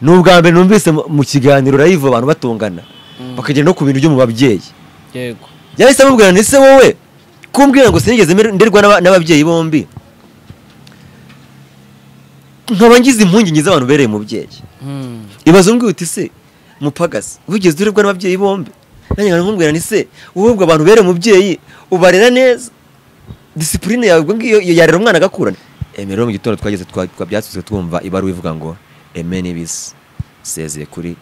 ni ubwa mbere numvise mu kiganiro rayivu abantu batongana bakagenda no ku bintu byo mu babyeyi yego yahise amubwira ese wowe kumbwira ngo sinigeze nderwa n'aba- n'ababyeyi bombi nkaba ngize impungenge z'abantu bereye umubyeyi Mm. ibaze umbwira uti se mupagasi wigeze urebwa n'ababyeyi bombi nanjye nkaba nkubwira nti se wowe ubwo abantu bereye umubyeyi ubarera neza disipurine yawe ubwo ngiyo iyo yarera umwana agakura emera rero mu gitondo twageze twa- twabyatse twumva ibaruwa ivuga ngo eme n'ibisi sezeye kuri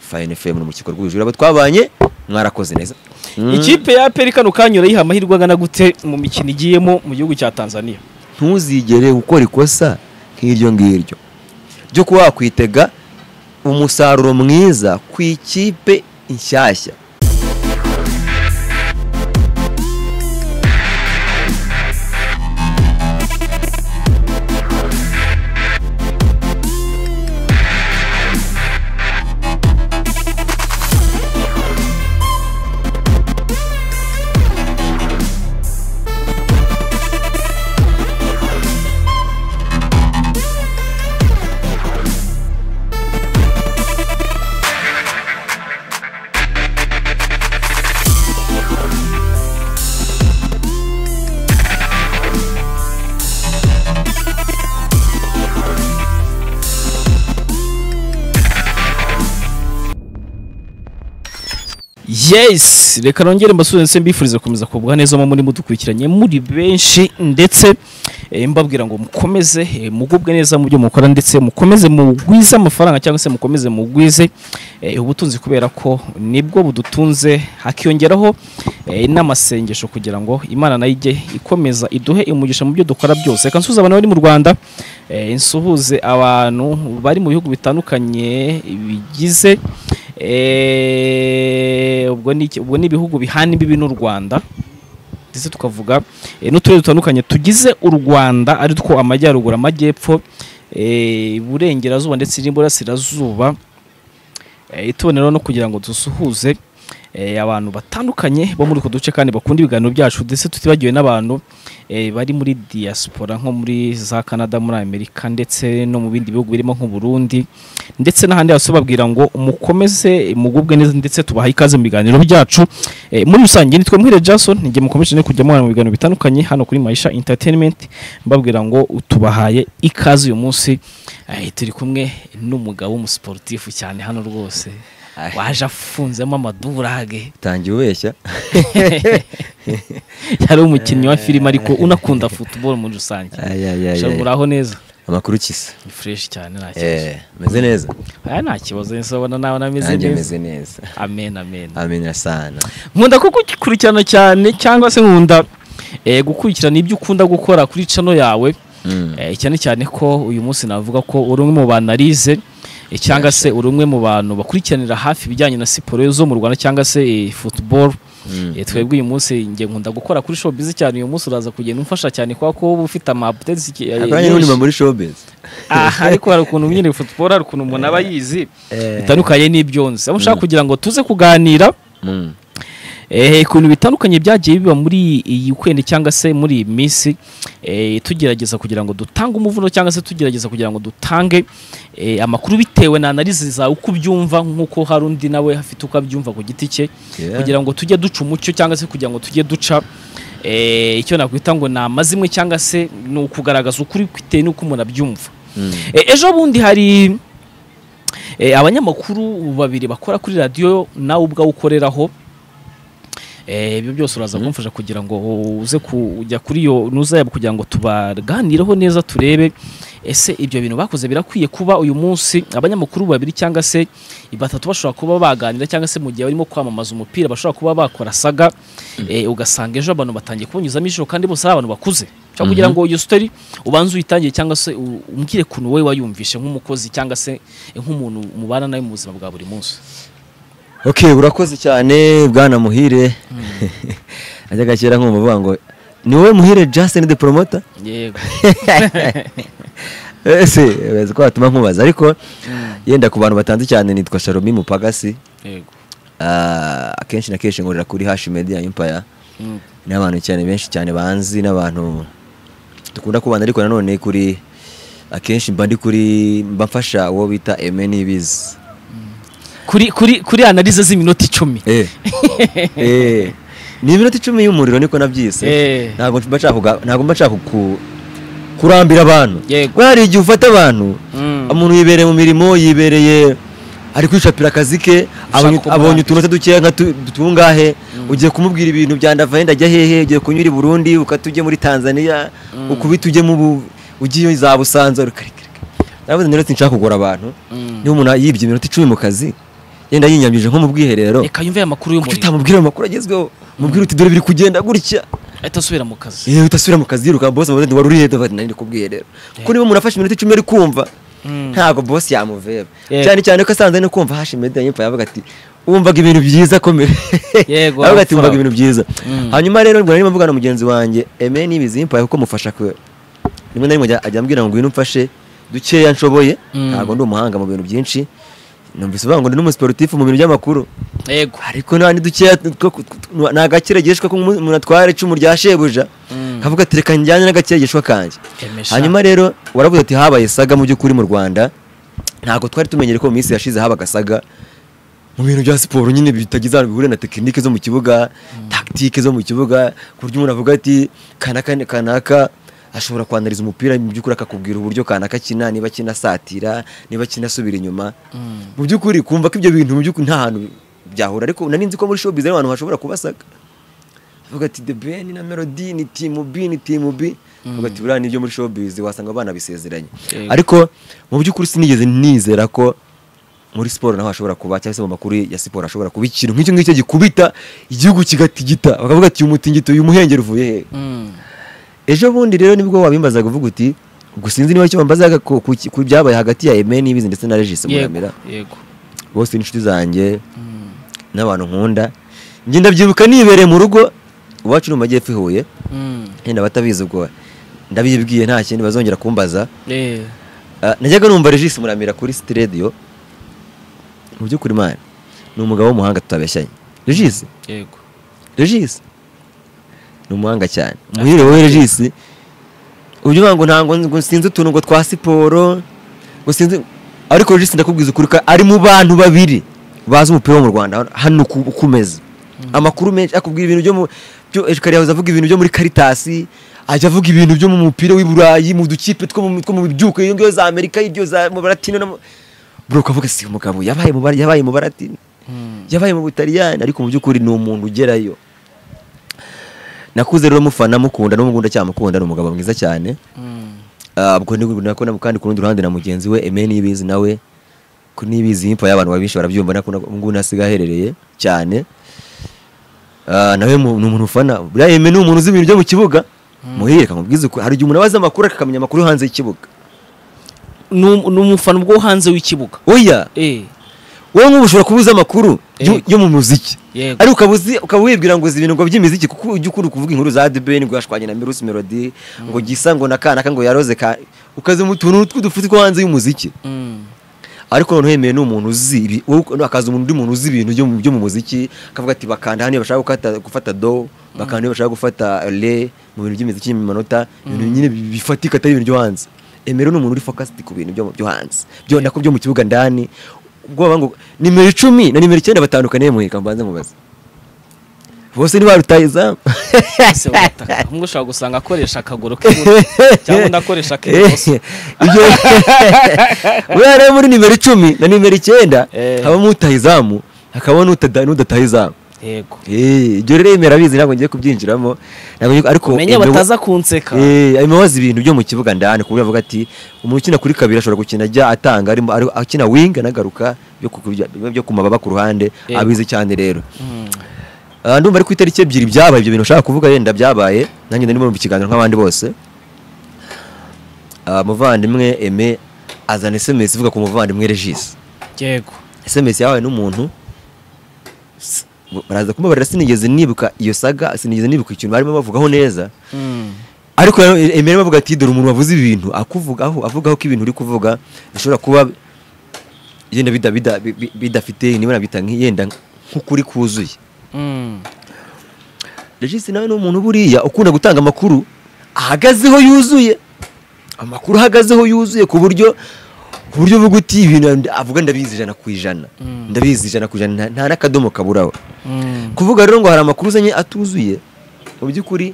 fayini femu mu rukiko rw'ubujura abo twabanye mwarakoze neza Mm. ikipe ya APR kano kanya urayiha amahirwe angana gute mu mikino igiyemo mu gihugu cya Tanzania ntuzigere gukora ikosa nk'iryo ngiryo ryo kuba wakwitega umusaruro mwiza ku ikipe inshyashya yes reka nongere mbasubize ndetse mbifurize gukomeza kugubwa neza mu muri mudukurikiranye muri benshi ndetse eh, mbabwira ngo mukomeze eh, mugubwe neza mu byo mukora ndetse mukomeze mugwize amafaranga cyangwa se mukomeze mugwize eh, ubutunzi kubera ko nibwo budutunze hakiyongeraho eh, n'amasengesho kugira ngo imana nayo ijye ikomeza iduhe umugisha mu byo dukora byose reka nsuhuze abantu bari mu rwanda eh, nsuhuze abantu bari mu bihugu bitandukanye bigize Eh, ubwo ni iki- ubwo ni ibihugu bihana imbibi n'u Rwanda ndetse tukavuga eh, n'uturere dutandukanye tugize u Rwanda ari two amajyaruguru amajyepfo eh, iburengerazuba ndetse n'iburasirazuba Eh, tubone rero no kugira ngo dusuhuze eh, abantu batandukanye bo muri utwo duce kandi bakunda ibiganiro byacu ndetse tutibagiwe n'abantu eh, bari muri diaspora nko muri za Canada muri Amerika ndetse no mu bindi bihugu birimo nk'u Burundi ndetse n'ahandi hose babwira ngo mukomeze mugubwe neza ndetse tubaha ikaze mu biganiro byacu Eh, muri rusange nitwe muhire Jason njye mukomeje no kujya mwana mu biganiro bitandukanye hano kuri Maisha Entertainment mbabwira ngo tubahaye ikaze uyu munsi eh, turi kumwe n'umugabo w'umusiporutifu cyane hano rwose Ay. waje afunzemo amadurage utangiye ubeshya yari umukinnyi wa filime ariko unakunda football muri rusange Ay, ay, ay, ay. shaburaho neza amakuru ukisa ni fresh cyane nta kibazo Eh, meze neza aya nta kibazo nsobona nawe nameze nanjye neza meze neza amen amen amenya sana nkunda kugukurikirana cyane cyangwa se nkunda eh, gukurikirana ibyo ukunda gukora kuri channel yawe Mm. eh, cyane cyane ko uyu munsi navuga ko uri umwe mu bantu arize eh, cyangwa se uri umwe mu bantu bakurikiranira hafi ibijyanye na siporo zo mu Rwanda cyangwa se eh, football Mm. Eh, twebwe uyu munsi njye nkunda gukora kuri showbiz cyane uyu munsi uraza kugenda umfasha cyane kubera ko uba ufite ama updates iki- eh, akanya n'undi nyinshi. muri showbiz aha ariko hari ukuntu nyine football hari ukuntu umuntu aba yizi Eh. bitandukanye n'ibyo nzi aho ushaka kugira ngo tuze kuganira Mm. Eh, ku bintu bitandukanye byagiye biba muri iyi weekend cyangwa se muri iyi minsi eh, tugerageza kugira ngo dutange umuvuno cyangwa se tugerageza kugira ngo dutange eh, amakuru bitewe na analize zawe uko ubyumva nk'uko hari undi nawe afite uko abyumva ku giti cye Yeah. kugira ngo tujye duca umucyo cyangwa se kugira ngo tujye duca eh, icyo nakwita ngo ni amazimwe cyangwa se ni ukugaragaza ukuri bitewe n'uko umuntu abyumva Mm. Eh, ejo bundi hari eh, abanyamakuru babiri bakora kuri radiyo nawe ubwawe ukoreraho Eh, ibyo byose uraza kumfasha kugira ngo uze kujya kuri iyo nuza yabo kugira ngo tubaganireho neza turebe ese ibyo bintu bakoze birakwiye kuba uyu munsi abanyamakuru babiri cyangwa se batatu bashobora kuba baganira cyangwa se mu gihe barimo kwamamaza umupira bashobora kuba bakora saga eh, ugasanga ejo abantu batangiye kubunyuzamo ijoro kandi bose ari abantu bakuze cyangwa kugira ngo iyo story ubanze uyitangiye cyangwa se u- umbwire kuntu wowe wayumvishe nk'umukozi cyangwa se eh, nk'umuntu mubana nawe mu buzima bwa buri munsi ok urakoze cyane bwana muhire ajyaga kera nkumva avuga ngo ni wowe muhire justin the promoter yego ese bazi ko watuma nkubaza ariko yenda ku bantu batanze cyane nitwa sharomi mupagasi yego Ah, akenshi na kenshi ngorera kuri hashi media empire Mm. ni abantu cyane benshi cyane banzi n'abantu dukunda kubana ariko nanone kuri akenshi mba ndi kuri mba mfasha uwo bita eme n'ibizi kuri kuri kuri analize z'iminota icumi Eh. Eh. ni iminota icumi y'umuriro niko nabyise Eh. ntabwo mba nshaka kuga- ntabwo mba nshaka ku- kurambira abantu Yego. kuko hari igihe ufata abantu Mm. umuntu yibereye mu mirimo yibereye ari kwishapira akazi ke abonye- kumurambira. abonye utunota dukeya nka tu- tungahe ugiye kumubwira ibintu bya ndavaye ndajya hehe ugiye kunyura i burundi ukata ujye muri tanzania ukubita ujye mu Bu- ugiye za busanza rukarekareka naravuze rero sinshaka kugora abantu Mm. niba umuntu yibye iminota icumi mu kazi yenda yinyambije nko mu bwiherero reka yumve aya kuki makuru y'umuriro utamubwira amakuru agezweho mubwira uti dore biri kugenda gutya ahita asubira mu kazi yewe utasubira mu kazi yiruka bosi amubaze wari urihe ndavuga ati nari ndikubwiye rero kuko niba umuntu afashe iminota icumi ari kumva Mm. ntabwo bosi yamuveba Yego. cyane cyane ko asanze no kumva hashi media yimpa yavuga ati wumvaga ibintu byiza komera Yego, yavuga ati arapfa. wumvaga ibintu byiza Mm. hanyuma rero mbona arimo mvugana na mugenzi wanjye eme n'ibizi yimpa kuko mufasha kwe rimwe na rimwe ajya- ajya ambwira ngo ngwino umfashe dukeya nshoboye Mm. ntabwo ndi umuhanga mu bintu byinshi numvise uvuga ngo ndi n'umusiporutifu mu bintu by'amakuru yego ariko nta ntidukeya ni agakiragishwa ko umuntu atwara icumu rya shebuja Mm. kavuga ati reka njyane n'agakiragishwa kanjye Emesha. hanyuma rero waravuze ati habaye saga mu by'ukuri mu rwanda ntabwo twari tumenyere ko mu minsi yashize habaga saga mu bintu bya siporo nyine bitagize ahantu bihure na tekinike zo mu kibuga tagitike zo mu kibuga ku buryo umuntu avuga ati kanaka ni kanaka ashobora kwandariza umupira mu by'ukuri akakubwira uburyo kanaka akina niba akina asatira niba akina asubira inyuma Mm. mu by'ukuri kumva ko ibyo bintu mu by'ukuri nta hantu byahura ariko nari nzi ko muri showbiz ari abantu bashobora kubasaga avuga ati the ben na melody ni team b ni team b avuga ati buriya nibyo muri showbiz wasanga abana bisezeranye Yego. ariko mu by'ukuri sinigeze nizera ko muri siporo naho hashobora kuba cyangwa se mu makuru ya siporo hashobora kuba ikintu nk'icyo ngicyo gikubita igihugu kigatigita bakavuga ati uyu mutingito uyu muhengeri uvuye hehe Mm. ejo bundi rero nibwo wabimbazaga uvuga uti gusa sinzi niba icyo wambazaga ku ku- ku byabaye hagati ya Aimee n'ibizi ndetse na Regis yego Muramira yego bose ni inshuti zanjye Mm. n'abantu nkunda njye ndabyibuka nibereye mu rugo iwacu ni mu majyepfo i huye Mm. yenda abatabizi ubwo ndabibwiye nta kindi bazongera kumbaza Eh. Ah, najyaga numva regisi muramira kuri sitidiyo mu by'ukuri mani ni umugabo w'umuhanga tutabeshyanye regisi yego regisi ni umuhanga cyane muhire wowe regisi uburyo uvuga ngo ntabwo ngo sinzi utuntu ngo twa siporo ngo sinzi ariko regisi ndakubwiza ukuri ko ari mu bantu babiri bazi umupira wo mu rwanda hano ku- kumeza amakuru menshi akubwira ibintu byo mu byo kare yahoze avuga ibintu byo muri karitasi ajya avuga ibintu byo mu mupira w'i burayi mu dukipe two mu two mu byuko iyo ngiyo za amerika ibyo za mu baratino no mu- bro ukavuga si umugabo yabaye mu Bar- yabaye mu baratino Mm. yabaye mu butaliyani ariko mu by'ukuri ni umuntu ugerayo nakuze rero mufana mukunda n'umugunda cyane mukunda ni umugabo mwiza cyane Mm. Ah, ubwo ni nako na- kandi ku rundi ruhande na mugenzi we Aimee Niyibizi nawe ku Niyibizi himpa y'abantu babisha barabyumva nako na- ubu ngubu asigaye aherereye cyane Ah, nawe mu- ni umuntu ufana buriya Aimee ni umuntu uzi ibintu byo mu kibuga muhire kamubwiza uko hari igihe umuntu aba azi amakuru akamenya amakuru yo hanze y'ikibuga ni um- ni umufana ubwo wo hanze w'ikibuga oya Eh. wowe nk'ubu ushobora kuba uzi amakuru yo- Yego. yo mu muziki yego ariko ukaba uzi- ukaba wibwira ngo uzi ibintu ngo by'imiziki kuko ujya ukunda kuvuga inkuru za debeni ngo yashwanye na mirusi melody ngo gisa ngo na kanaka ngo yaroze ka ukazi mu tuntu tw'udufuti two hanze y'umuziki Mm. ariko noneho yemeye ni umuntu uzi ibi wowe uko- hakaza umuntu undi muntu uzi ibintu byo mu- byo mu muziki akavuga ati bakanda hano iyo bashaka gukata- gufata do bakanda iyo bashaka gufata re mu bintu by'imiziki mu manota ibintu nyine bi- bifatika atari ibintu byo hanze emero ni umuntu uri focused ku bintu byo byo hanze byo nako byo mu kibuga ndani ubwoba ngo nimero icumi na nimero icyenda batandukaniye muhika mbanze mubaze bose ntibarutayizamu ese urataka umwe ushobora gusanga akoresha akaguru k'iburyo cyangwa undi akoresha ak'ibumoso ibyo buriya rero muri nimero icumi na nimero icyenda Eh. habamo utaha izamu hakabamo n'utada- n'udataha izamu yego Eh, ibyo rero yemera abizi ntabwo ngiye kubyinjiramo ntabwo ngiye- ariko menye Aimee- bataza kunseka Eh, Aimee wazi ibintu byo mu kibuga ndani ku buryo avuga ati umuntu ukina kuri kabiri ashobora gukina ajya atanga arimo ari- akina wing anagaruka byo ku- byo- byo ku mababa ku ruhande Yego. abizi cyane rero Mm. Ah, ndumva ari ku itariki ebyiri byabaye ibyo bintu ushaka kuvuga yenda byabaye nanjye ndimo mu kiganiro nk'abandi bose Ah, muvandimwe Aimee azana SMS ivuga ku muvandimwe Regis yego SMS yabaye n'umuntu S- baraza kumubarira sinigeze nibuka iyo saga sinigeze nibuka ikintu barimo bavugaho neza Mm. ariko Aimee rero bavuga ati dore umuntu wavuze ibintu akuvugaho avugaho ko ibintu uri kuvuga bishobora kuba yenda bida- bida- bi- bi- bidafite niba nabita nk- yenda nk'ukuri kuzuye Mm. Regis nawe ni umuntu buriya ukunda gutanga amakuru ahagazeho yuzuye amakuru ahagazeho yuzuye ku buryo ku buryo bwo guta ibintu avuga ndabizi ijana ku ijana ndabizi ijana ku ijana nta- nta n'akadomo kaburaho kuvuga rero ngo hari amakuru uzanye atuzuye mu by'ukuri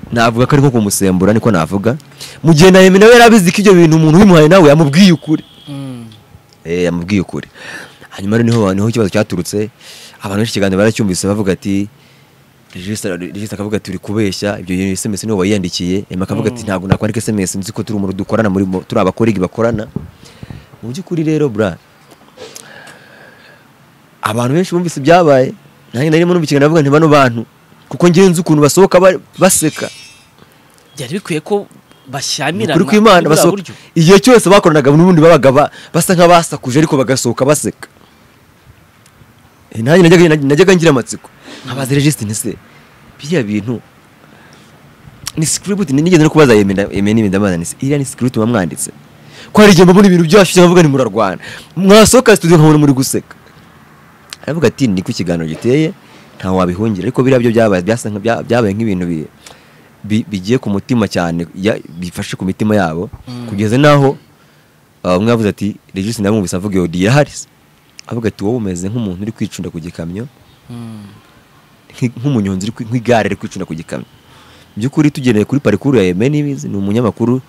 navuga ko ari nko kumusembura niko navuga mu gihe na Yemi nawe yari abizi ko ibyo bintu umuntu ubimuhaye nawe yamubwiye ukuri Eh, yamubwiye ukuri hanyuma rero niho niho ikibazo cyaturutse abantu benshi ikiganiro baracyumvise bavuga ati regista regista akavuga ati uri kubeshya ibyo bintu SMS niwe wayiyandikiye Emma akavuga ati ntabwo nakwandika SMS nzi ko turi umuntu dukorana muri bo- turi abakorigi bakorana mu by'ukuri rero bra abantu benshi bumvise ibyabaye nanjye narimo numva ikiganiro bavuga nti bano bantu kuko ngewe nzi ukuntu basohoka ba- baseka byari bikwiye ko bashyamirana ukuri kw'imana muri buriya basohoka buryo. igihe cyose bakoranaga n'ubundi babaga ba- basa nk'abasakuje ariko bagasohoka baseka Eh, nanjye najyaga- najyaga ngira amatsiko nkabaza registe ntise biriya bintu ni script ni nigeze no kubaza yemenda yemenda ndabaza ni iriya ni script mwamwanditse ko hari igihe mbona ibintu byashyushye nkavuga ni murarwana mwasohoka studio nkabona muri guseka aravuga ati niko ikiganiro giteye ntawe wabihungira ariko biriya byo byabaye byasa nka- bya- byabaye nk'ibintu bi- bi- bigiye ku mutima cyane ya- bifashe ku mitima yabo kugeza n'aho ah, umwe yavuze ati regisi ndamwumvise avuga iyo diya hari se?" avuga ati wowe umeze nk'umuntu uri kwicunda ku gikamyo nk'i- nk'umunyonzi uri kwi- nk'igare ari kwicunda ku gikamyo Mu by'ukuri tugendeye kuri parikuru ya Aimé Niyibizi ni umunyamakuru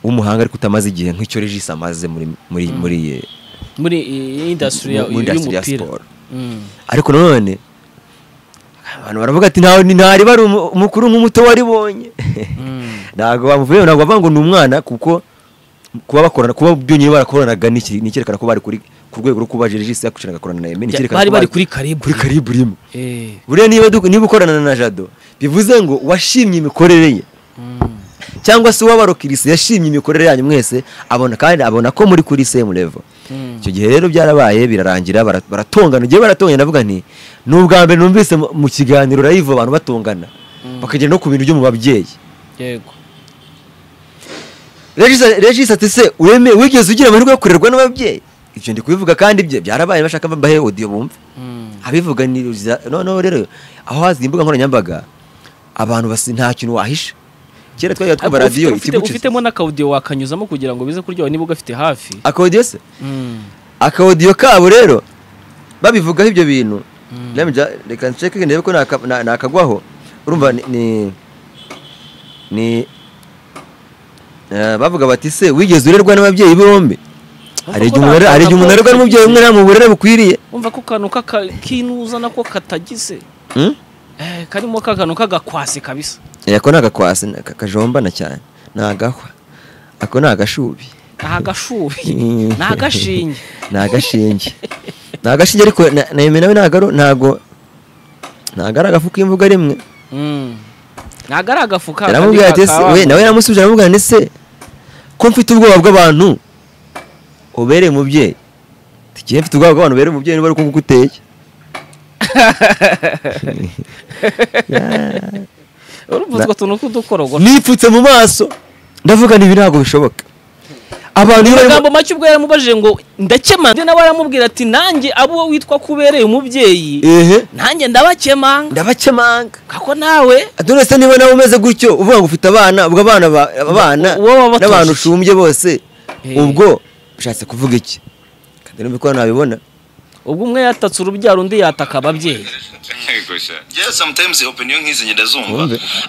w'umuhanga ariko utamaze igihe nk'icyo regisi amaze muri muri muri eh, muri iyi indasitiri mu- muri industry ya y'umupira siporo Mm. ariko nanone abantu baravuga ati ntawe ni- ntari bari umu- umukuru nk'umuto waribonye Mm. ntabwo bamuvuyeho ntabwo bavuga ngo ni umwana kuko kuba bakorana kuba byonyine barakoranaga ni iki- ni icyerekana ko bari kuri ku rwego rwo kuba regisi yakucana agakorana na Aimé ni icyerekana bari ko bari kuri karibu kuri karibu rimwe Eh. buriya niba duk- niba ukorana na jado bivuze ngo washimye imikorere ye Mm. cyangwa se uwaba rokirise yashimye imikorere yanyu mwese abona kandi abona ko muri kuri same level Mm. icyo gihe rero byarabaye birarangira bara- baratongana igihe baratongana navuga nti ni ubwa mbere numvise mu- mu kiganiro live abantu batongana bakagera no ku bintu byo mu babyeyi yego Regis- regis ati se weme wigeze ugira amahirwe yo kurerwa n'ababyeyi ibyo ndi kubivuga kandi ibyo byarabaye bashaka bahe audio bumve Mm. abivuga ni noneho rero aho hazi imbuga nkoranyambaga abantu basi nta kintu wahisha kera twajya twumva Ariko radiyo ufite- ufite- ikigucitse ufitemo n'akawudiyo wakanyuzamo kugira ngo bize kuryoha niba ugafite hafi akawodiyo se Mm. akawodiyo kabo rero babivugaho ibyo bintu Let me ju- reka nceke ndebe ko naka- na- nakagwaho urumva ni- ni ni eh, bavuga bati se wigeze urerwa n'ababyeyi bombi hari igihe umuntu are- hari igihe umuntu arerwa n'umubyeyi umwe nta mu burere bukwiriye umva ko kantu k'aka- k'inuza nako katagize Hmm? Eh, karimo ka kantu k'agakwasi kabisa Eh, ako ni agakwasi ni aka- kajombana cyane ni agahwa ako ni agashubi ni agashubi ni agashinge ni agashinge ni agashinge ariko na- na Aimé nawe ntago ntago ntago ari agafu k'imvuga rimwe Mm. ntabwo ari agafu ka yaramubwira ati ese we nawe yaramusubije aramubwira ati ese ko mfite ubwoba bw'abantu ubereye umubyeyi tugiye mfite ubwoba bw'abantu ubereye umubyeyi niba ari uko nguko uteye urumva utwo tuntu k'udukorogo nipfutse mu maso ndavuga nti ibi ntabwo bishoboka abantu iyo barimo amagambo make ubwo yaramubajije ngo ndakema ndetse nawe aramubwira ati nanjye abo witwa kubereye umubyeyi ehe nanjye ndabakemanga ndabakemanga kako nawe donese niba nawe umeze gutyo uvuga ngo ufite abana ubwo abana ba- abana Uwo waba watoje. n'abantu ushumbye bose Eh. ubwo ushatse kuvuga iki kandi numva ko hano nabibona ubwo umwe yatatse urubyaro undi yataka ababyeyi Yego sha. Yeah, sometimes opinion nk'izi njye Wumve. ndazumva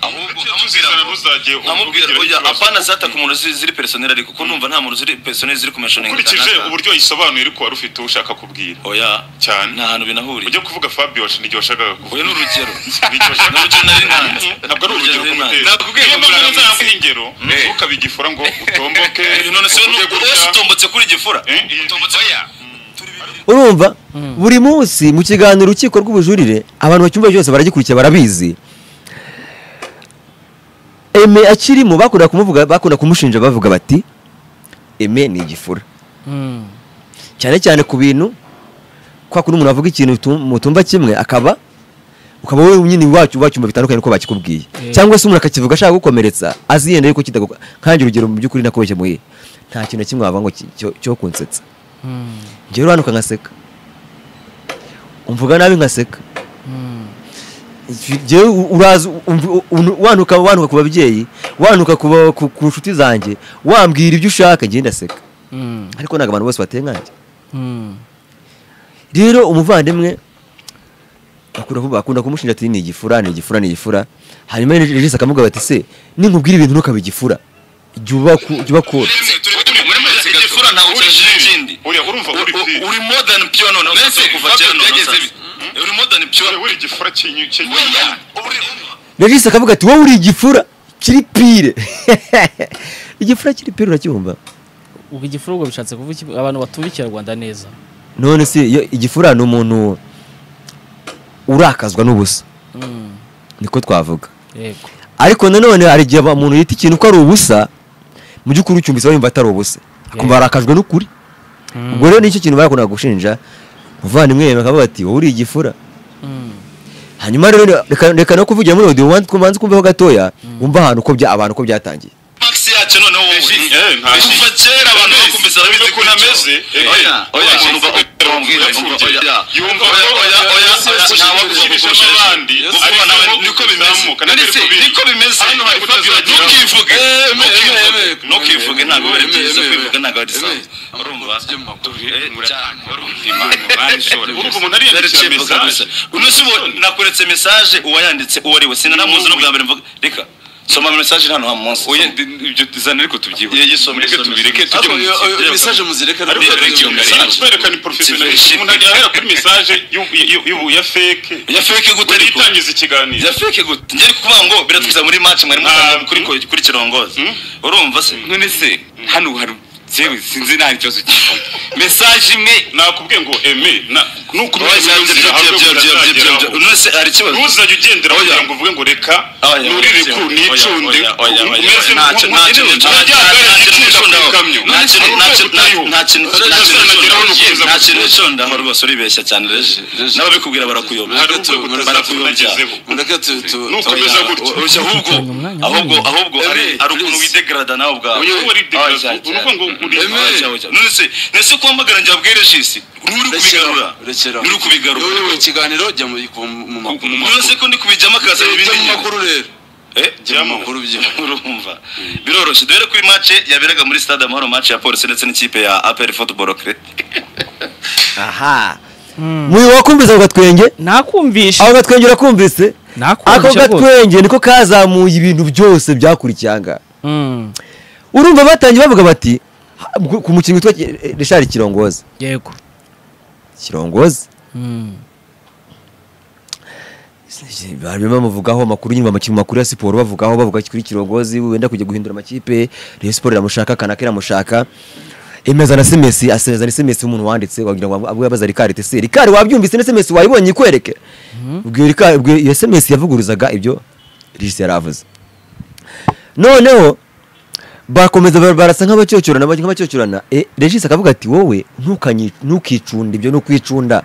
ahubwo Muzizana muzagiye nkamubwira ugira oya ikibazo. apana zataka umuntu ziri ziri personnel ariko ko numva nta muntu ziri personnel ziri kumeshoninga Ukurikije uburyo yisobanuye ariko wari ufite uwo ushaka kubwira. oya Cyane. nta hantu binahuriye Ujye kuvuga Fabio wacu n'igihe washakaga kuvuga. oya ni urugero N'igihe ni washakaga urugero nari ntanze Ntabwo ari urugero nari ntanze. kumutera. Nakubwiye Niyo ngo mpamvu murandasi. nzanambuha ingero, ntukabige ifura ngo utomboke. Eh, none se uvuge ni- gutya. ose utombotse kuri gifura Eh, eh, oya. urumva buri munsi mu kiganiro urukiko rw'ubujurire abantu bacyumva cyose baragikurikira barabizi eme akirimo bakunda kumuvuga bakunda kumushinja bavuga bati eme ni igifura cyane cyane ku bintu kwa kundi umuntu avuga ikintu tu- mutumva kimwe akaba ukaba wowe nyine iwacu wacyumva bitandukanye nuko bakikubwiye cyangwa se umuntu akakivuga ashaka kugukomeretsa azi yenda yuko kitaguka nkange urugero mu by'ukuri nakubeshye muhe nta kintu na kimwe wavuga ngo ki- cyo- cyo kunsetsa njyewe uranuka ngaseka umvuga nabi ngaseka Njyewe u- uraza umv- u- wanuka wanuka ku babyeyi wanuka ku ba- ku ku nshuti zanjye wambwira ibyo ushaka njye ndaseka Mm, ariko ntabwo abantu bose bateye nkanjye mm, rero umuvandimwe akunda kuvuga- akunda kumushinja ati ni igifura ni igifura ni igifura hanyuma regisi akamubwira ati se ninkubwira ibintu ntukaba igifura jya uba ku- jya uba kure igifura ntawe ukejeje ikindi uriya urumva uri U- u- piri uri more than pure noneho Mbese kuva Fabio kera noneho byageze sasa. bi- Mm? uri more than pure uri igifura kinyu kinyu Oya, uri- regisi akavuga ati wowe uri igifura kiri pire igifura kiri pire uracyumva ubwo igifuro ubwo bishatse kuvuga iki? abantu batumva ikinyarwanda neza none se iyo igifura ni umuntu urakazwa n'ubusa Mm, niko twavuga yego ariko nanone hari igihe aba- umuntu yita ikintu ko ari ubusa mu by'ukuri ucyumvise wumva atari ubusa akumva arakajwe n'ukuri ubwo rero nicyo kintu bakundaga gushinja umuvandimwe yemewe akavuga ati wowe uri igifura Mm, hanyuma rero reka- reka no kuvugira muri audio ubanze ubanze kumvaho gatoya wumva ahantu uko bya abantu uko byatangiye max yacu noneho wowe Regis, eh, nta- kuva kera abantu bakumvise Uzi babizi ukuntu ameze? Eh, oya oya oya, umuntu uba- oya, umbwira, oya, umbwira, oya, oya, yumva oya, ko- oya, oya, oya, Yesu nta yashimishije wakuzamukurusha abandi, Yesu ariko abana be wowe niko bimeze uzamuka, None nabyo se, biri niko bimeze Hano hari Fabio, kutazageraho. ntukivuge Eh, me- ntukivuge, me- me- ntukivuge ntabwo me- ari me- byiza me- kwivuga ntabwo ari me- sawa me- urumva Tujye mu makuru. Eh, cyane, urumva. urumva umuntu ariyandikira Ndacemba kabisa. mesaje Uno si uwo nakuretse mesaje uwayanditse uwo ari we sinanamuzi no bwa mbere mvuga reka soma mesaje hano ha munsi Oya, Soma. ibyo zana ariko tubyibure Ye- yisome, Mureke yisome, tubireke yisome. tujye ariko mu iyo- kipe. iyo message muzireka Ariko rero reka iyo message. Ariko twerekana professionalism umuntu agira ahera kuri mesaje y'u- y'u- y'u- ya feke Ya fake gute Wenda ariko? itangiza ikiganiro yafeke gute njye kuvuga ngo biratwiza muri match mwari mutangiye kuri kuri kirongozi urumva se none se hano hari yewe sinzi nta kibazo cy'ifuza mesaje imwe nakubwiye ngo eme na nuko none se hari ikibazo ntuzajya ugendera Oya. kugira ngo uvuge ngo reka Oya, nurire oya, ku oya, nicunde oya, oya, oya, umeze nta kintu- nta kintu- nta- nta- nta kintu nicundaho. Nta kintu- nta kintu- nta- nta kintu- nta kintu nicundaho. Nta kintu nicundaho rwose uribeshya cyane reje Reje. n'ababikubwira barakuyobya Hari urwego Mureke tu- barakuyobya mureke tu- tu- Nukomeza oya, gutya. o- oya, ahubwo Tuzanye umwanya ahubwo munini. ahubwo ari Eme, ari ukuntu please. widegrada nawe ubwawe Oya, uba widegrada. Oya, cyane, Uruvuga ngo cyane. uri- Oya, Eme. cyane, cyane. none se none se kumbagara njye abwire jisi nturi Rekeraho, kubigarura rekeraho. nturi kubigarura Yowe, yowe, ikiganiro jya mu ku- mu makuru none se ko ndi kubijyamo akaza Jya mu ibindi makuru rero Eh, jya mu jyamo. makuru byo urumva biroroshye dore ko iyi match yaberaga muri stade amahoro match ya polisi ndetse n'ikipe ya APR football club aha muyu wakumvise ako gatwenge nakumvishe ako gatwenge urakumvise ako nakumvishe rwose gatwenge niko kazamuye ibintu byose byakurikiye aha ngaha Mm, urumva batangiye bavuga bati ha- ku- ku mukinnyi witwa eh, Richard Kirongozi yego Kirongozi Mm, barimo bamuvugaho amakuru nyuma mu makuru ya siporo bavugaho bavuga kuri kirongozi wenda kujya guhindura amakipe Rayon Sport iramushaka Kanaka iramushaka emeza na semesi asezereza ni semesi umuntu wanditse wagira ngo abwe yabaza Ricard ati se Ricard wabyumvise na semesi wayibonye ikwereke ubwo Ricard ubwo iyo semesi yavuguruzaga ibyo Regis yaravuze noneho bakomeza bar- barasa nk'abacyocyorana bajya nk'abacyocyorana e, Regis akavuga ati wowe ntukanyi- ntukicunde ibyo ni ukwicunda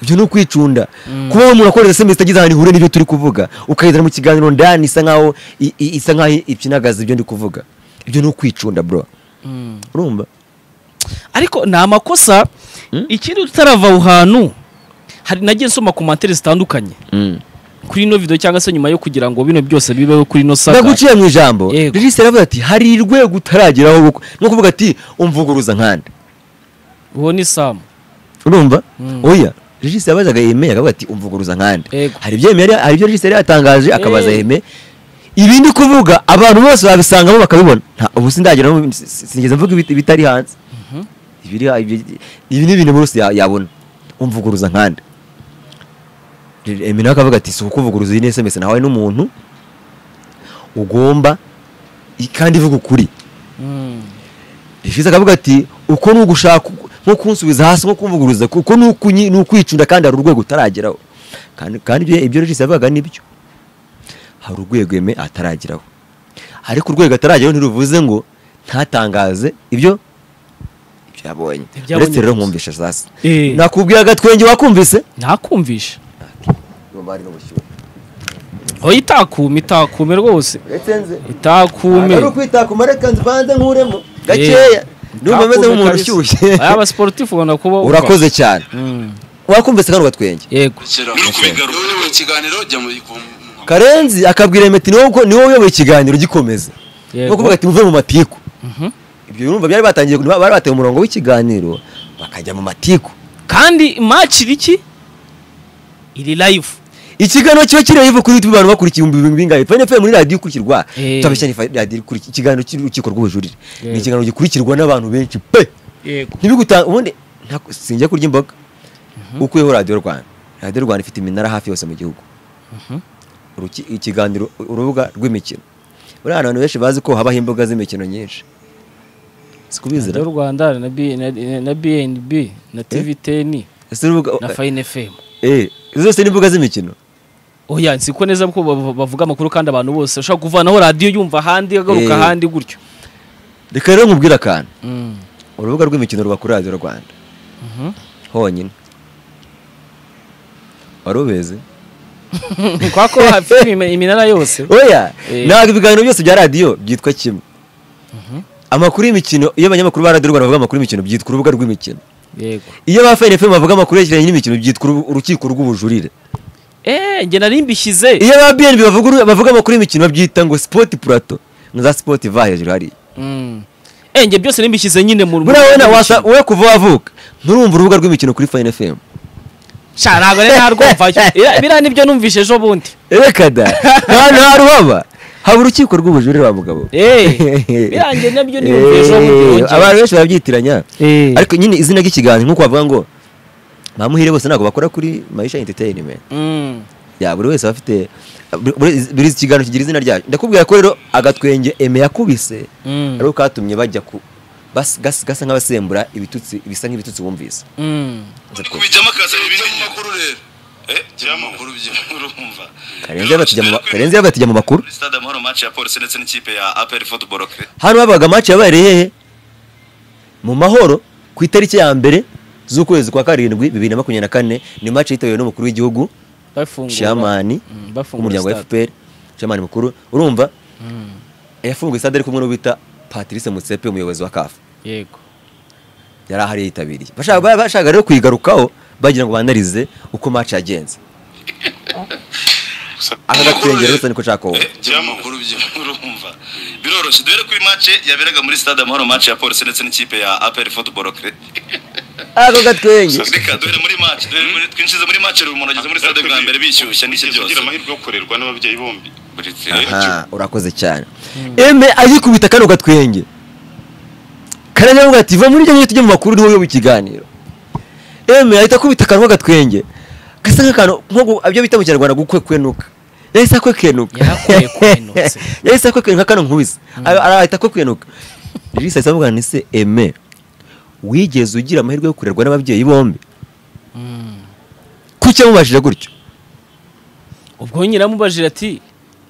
ibyo ni ukwicunda kuba umuntu akoreza semesi itagize ahantu ihure n'ibyo turi kuvuga ukayizana mu kiganiro ndani isa nkaho i- i- isa nkaho ipyinagaza ibyo ndi kuvuga ibyo ni ukwicunda bro mm. urumva ariko ni amakosa ikindi tutarava aho hantu hari nagiye nsoma komantere zitandukanye kuri ino video cyangwa se nyuma yo kugira ngo bino byose bibeho kuri ino saga ndaguciye mu ijambo Yego. regisi aravuga ati hari urwego utarageraho bukwe ni ukuvuga ati umvuguruza nkanda uwo ni samu urumva Mm. oya regisi yabazaga yemeye akavuga ati umvuguruza nkanda Yego. hari ibyo yemeye hari ibyo regisi yari yatangaje akabaza Eh. yeme ibi ndi kuvuga abantu bose babisangamo bakabibona nta ubu sindagira no- si- si- sinigeze mvuga ibit- ibitari hanze ibiri ibi ibi ni ibintu buri wese ya- yabona umvuguruza nkanda Eminem akavuga ati si ukuvuguruza iyi ni SMS nahawe n'umuntu ugomba i- kandi ivuga ukuri Mm, Regis akavuga ati uko ni ugushaka nko kunsubiza hasi nko kumvuguruza uko ni ukunyi- ni ukwicunda kandi hari urwego utarageraho kandi kandi ibyo- ibyo Regis yavugaga nibyo hari urwego eme atarageraho ariko urwego atarageraho ntiruvuze ngo ntatangaze ibyo ibyo yabonye Ibyabonye uretse rero gusa. nkumvisha sasa Eh. nakubwiye agatwenge wakumvise ntakumvishe ari n'ubushyuhe oya itakume itakume rwose uretse nze itakume ari ukwitakuma reka nzibanze nkuremo Eh, gakeya ndumva ameze itakume nk'umuntu kabisa. ushyushye aya abasiporutifu ubona kuba urakoze cyane Mm. wakumvise kano gatwenge yego uri kubigaruka uyoboye ikiganiro jya mu mu- karenzi akabwira meti ni wowe ni wowe uyoboye ikiganiro gikomeza ni yego ukuvuga ati muve mu matiku Mhm. ibyo birumva byari batangiye bari bateye umurongo w'ikiganiro bakajya mu matiku kandi match iri iki iri live ikiganiro kiba kiri live kuri youtube abantu bakurikiye ibihumbi bibiri bingahe fani fm muri radiyo ikurikirwa Eh. tutabeshya ni Fine radiyo ikurikirwa ikiganiro cy'urukiko rw'ubujurire Yego. ni ikiganiro gikurikirwa n'abantu benshi pe yego ntibiguta ubundi nta- sinjya kurya imboga ukuyeho radiyo rwanda radiyo rwanda ifite iminara hafi yose mu gihugu Uruki- ikiganiro urubuga rw'imikino buriya abantu benshi bazi ko habaho imboga z'imikino nyinshi sikubizira radiyo rwanda na B- na- na bnb na tv teni ese urubuga na fayini fm eh izo zose ni imbuga z'imikino oya nzi ko neza ko bav- bavuga amakuru kandi abantu bose ushobora kuvanaho radiyo yumva ahandi agaruka Eh. ahandi gutyo reka rero nkubwire akantu Mm. urubuga rw'imikino ruba kuri radiyo rwanda Mhm. honyine wari ubizi kwa ko hafi iminara yose oya Eh. ntabwo ibiganiro byose bya radiyo byitwa kimwe amakuru y'imikino iyo abanyamakuru ba radiyo rwanda bavuga amakuru y'imikino byitwa urubuga rw'imikino yego iyo ba fayini fm bavuga amakuru yerekeranye n'imikino byitwa urubu- urukiko rw'ubujurire eh njye nari mbishyize iyo ba bnb bavuga uru- bavuga amakuru y'imikino babyita ngo sipoti purato na za sipoti va hejuru hariya Mm. Eh, njye byose nimbishyize nyine mu buriya wowe na mu- wasa wowe kuva wavuka nturumva urubuga rw'imikino kuri fayini fm Sha, ntabwo rero narwumvayo Ira- biriya nibyo numvise ejo bundi reka da nta nta ruhaba haba urukiko rw'ubujurire wa mugabo Eh, biriya njye nabyo niyumvise ejo bundi Eh, yongeye. abantu benshi barabyitiranya Eh, ariko nyine izina ry'ikiganiro nk'uko bavuga ngo bamuhire bose ntabwo bakora kuri maisha entertainment mm. ya buri wese aba afite buri- buri- buri ikiganiro kigira izina ryayo ndakubwira ko rero agatwenge eme yakubise Mm. ariko katumye bajya ku bas- gas- gasa nk'abasembura ibitutsi bisa nk'ibitutsi wumvise Mm. kubijyamo akazi Bijya mu bibi makuru rero bijya mu makuru byo urumva karenze yabatijya mu ma- Karenzi yabatijya mu makuru muri stade amahoro match ya polisi ndetse n'ikipe ya aperi football kre hano habaga match yabaye hehe mu mahoro ku itariki ya mbere z'ukwezi kwa karindwi bibiri na makumyabiri na kane ni match yitabiriwe n'umukuru w'igihugu Bafungura. shamani Mm, bafungura w'umuryango wa stade. fpr shamani mukuru urumva yafunguye stade ari kumwe n'uwo bita patrice mutsepe umuyobozi wa kafu yego yari ahari yitabiriye bashaka ba- bashaka rero kuyigarukaho bagira ngo banarize uko match yagenze aka gatwenge rero niko nshaka wowe bijya mu makuru byo urumva biroroshye duhere kuri match yaberaga muri stade amahoro match ya polisi ndetse n'ikipe ya aperi football kre ako gatwenge reka duhere muri match duhere muri twinjize muri match rero umuntu ageze muri stade bwa mbere bishyushya n'iki Wigeze byose ugira amahirwe yo kurerwa n'ababyeyi bombi buretse aha urakoze cyane eme ayikubita kano gatwenge karanavuga ati va muri ryo tujye mu makuru niho uyoba ikiganiro eme ahita akubita akanwa gatwenge gasa nk'akantu nko gu- ibyo bita mu kinyarwanda gukwekwenuka yahise akwekwenuka Yarakwekwenutse. yahise akwekwenuka kano nkubise Ara- arahita akwekwenuka ririsa ahise amubwira ni se eme wigeze ugira amahirwe yo kurerwa n'ababyeyi bombi kuki yamubajije gutyo ubwo nyine amubajira ati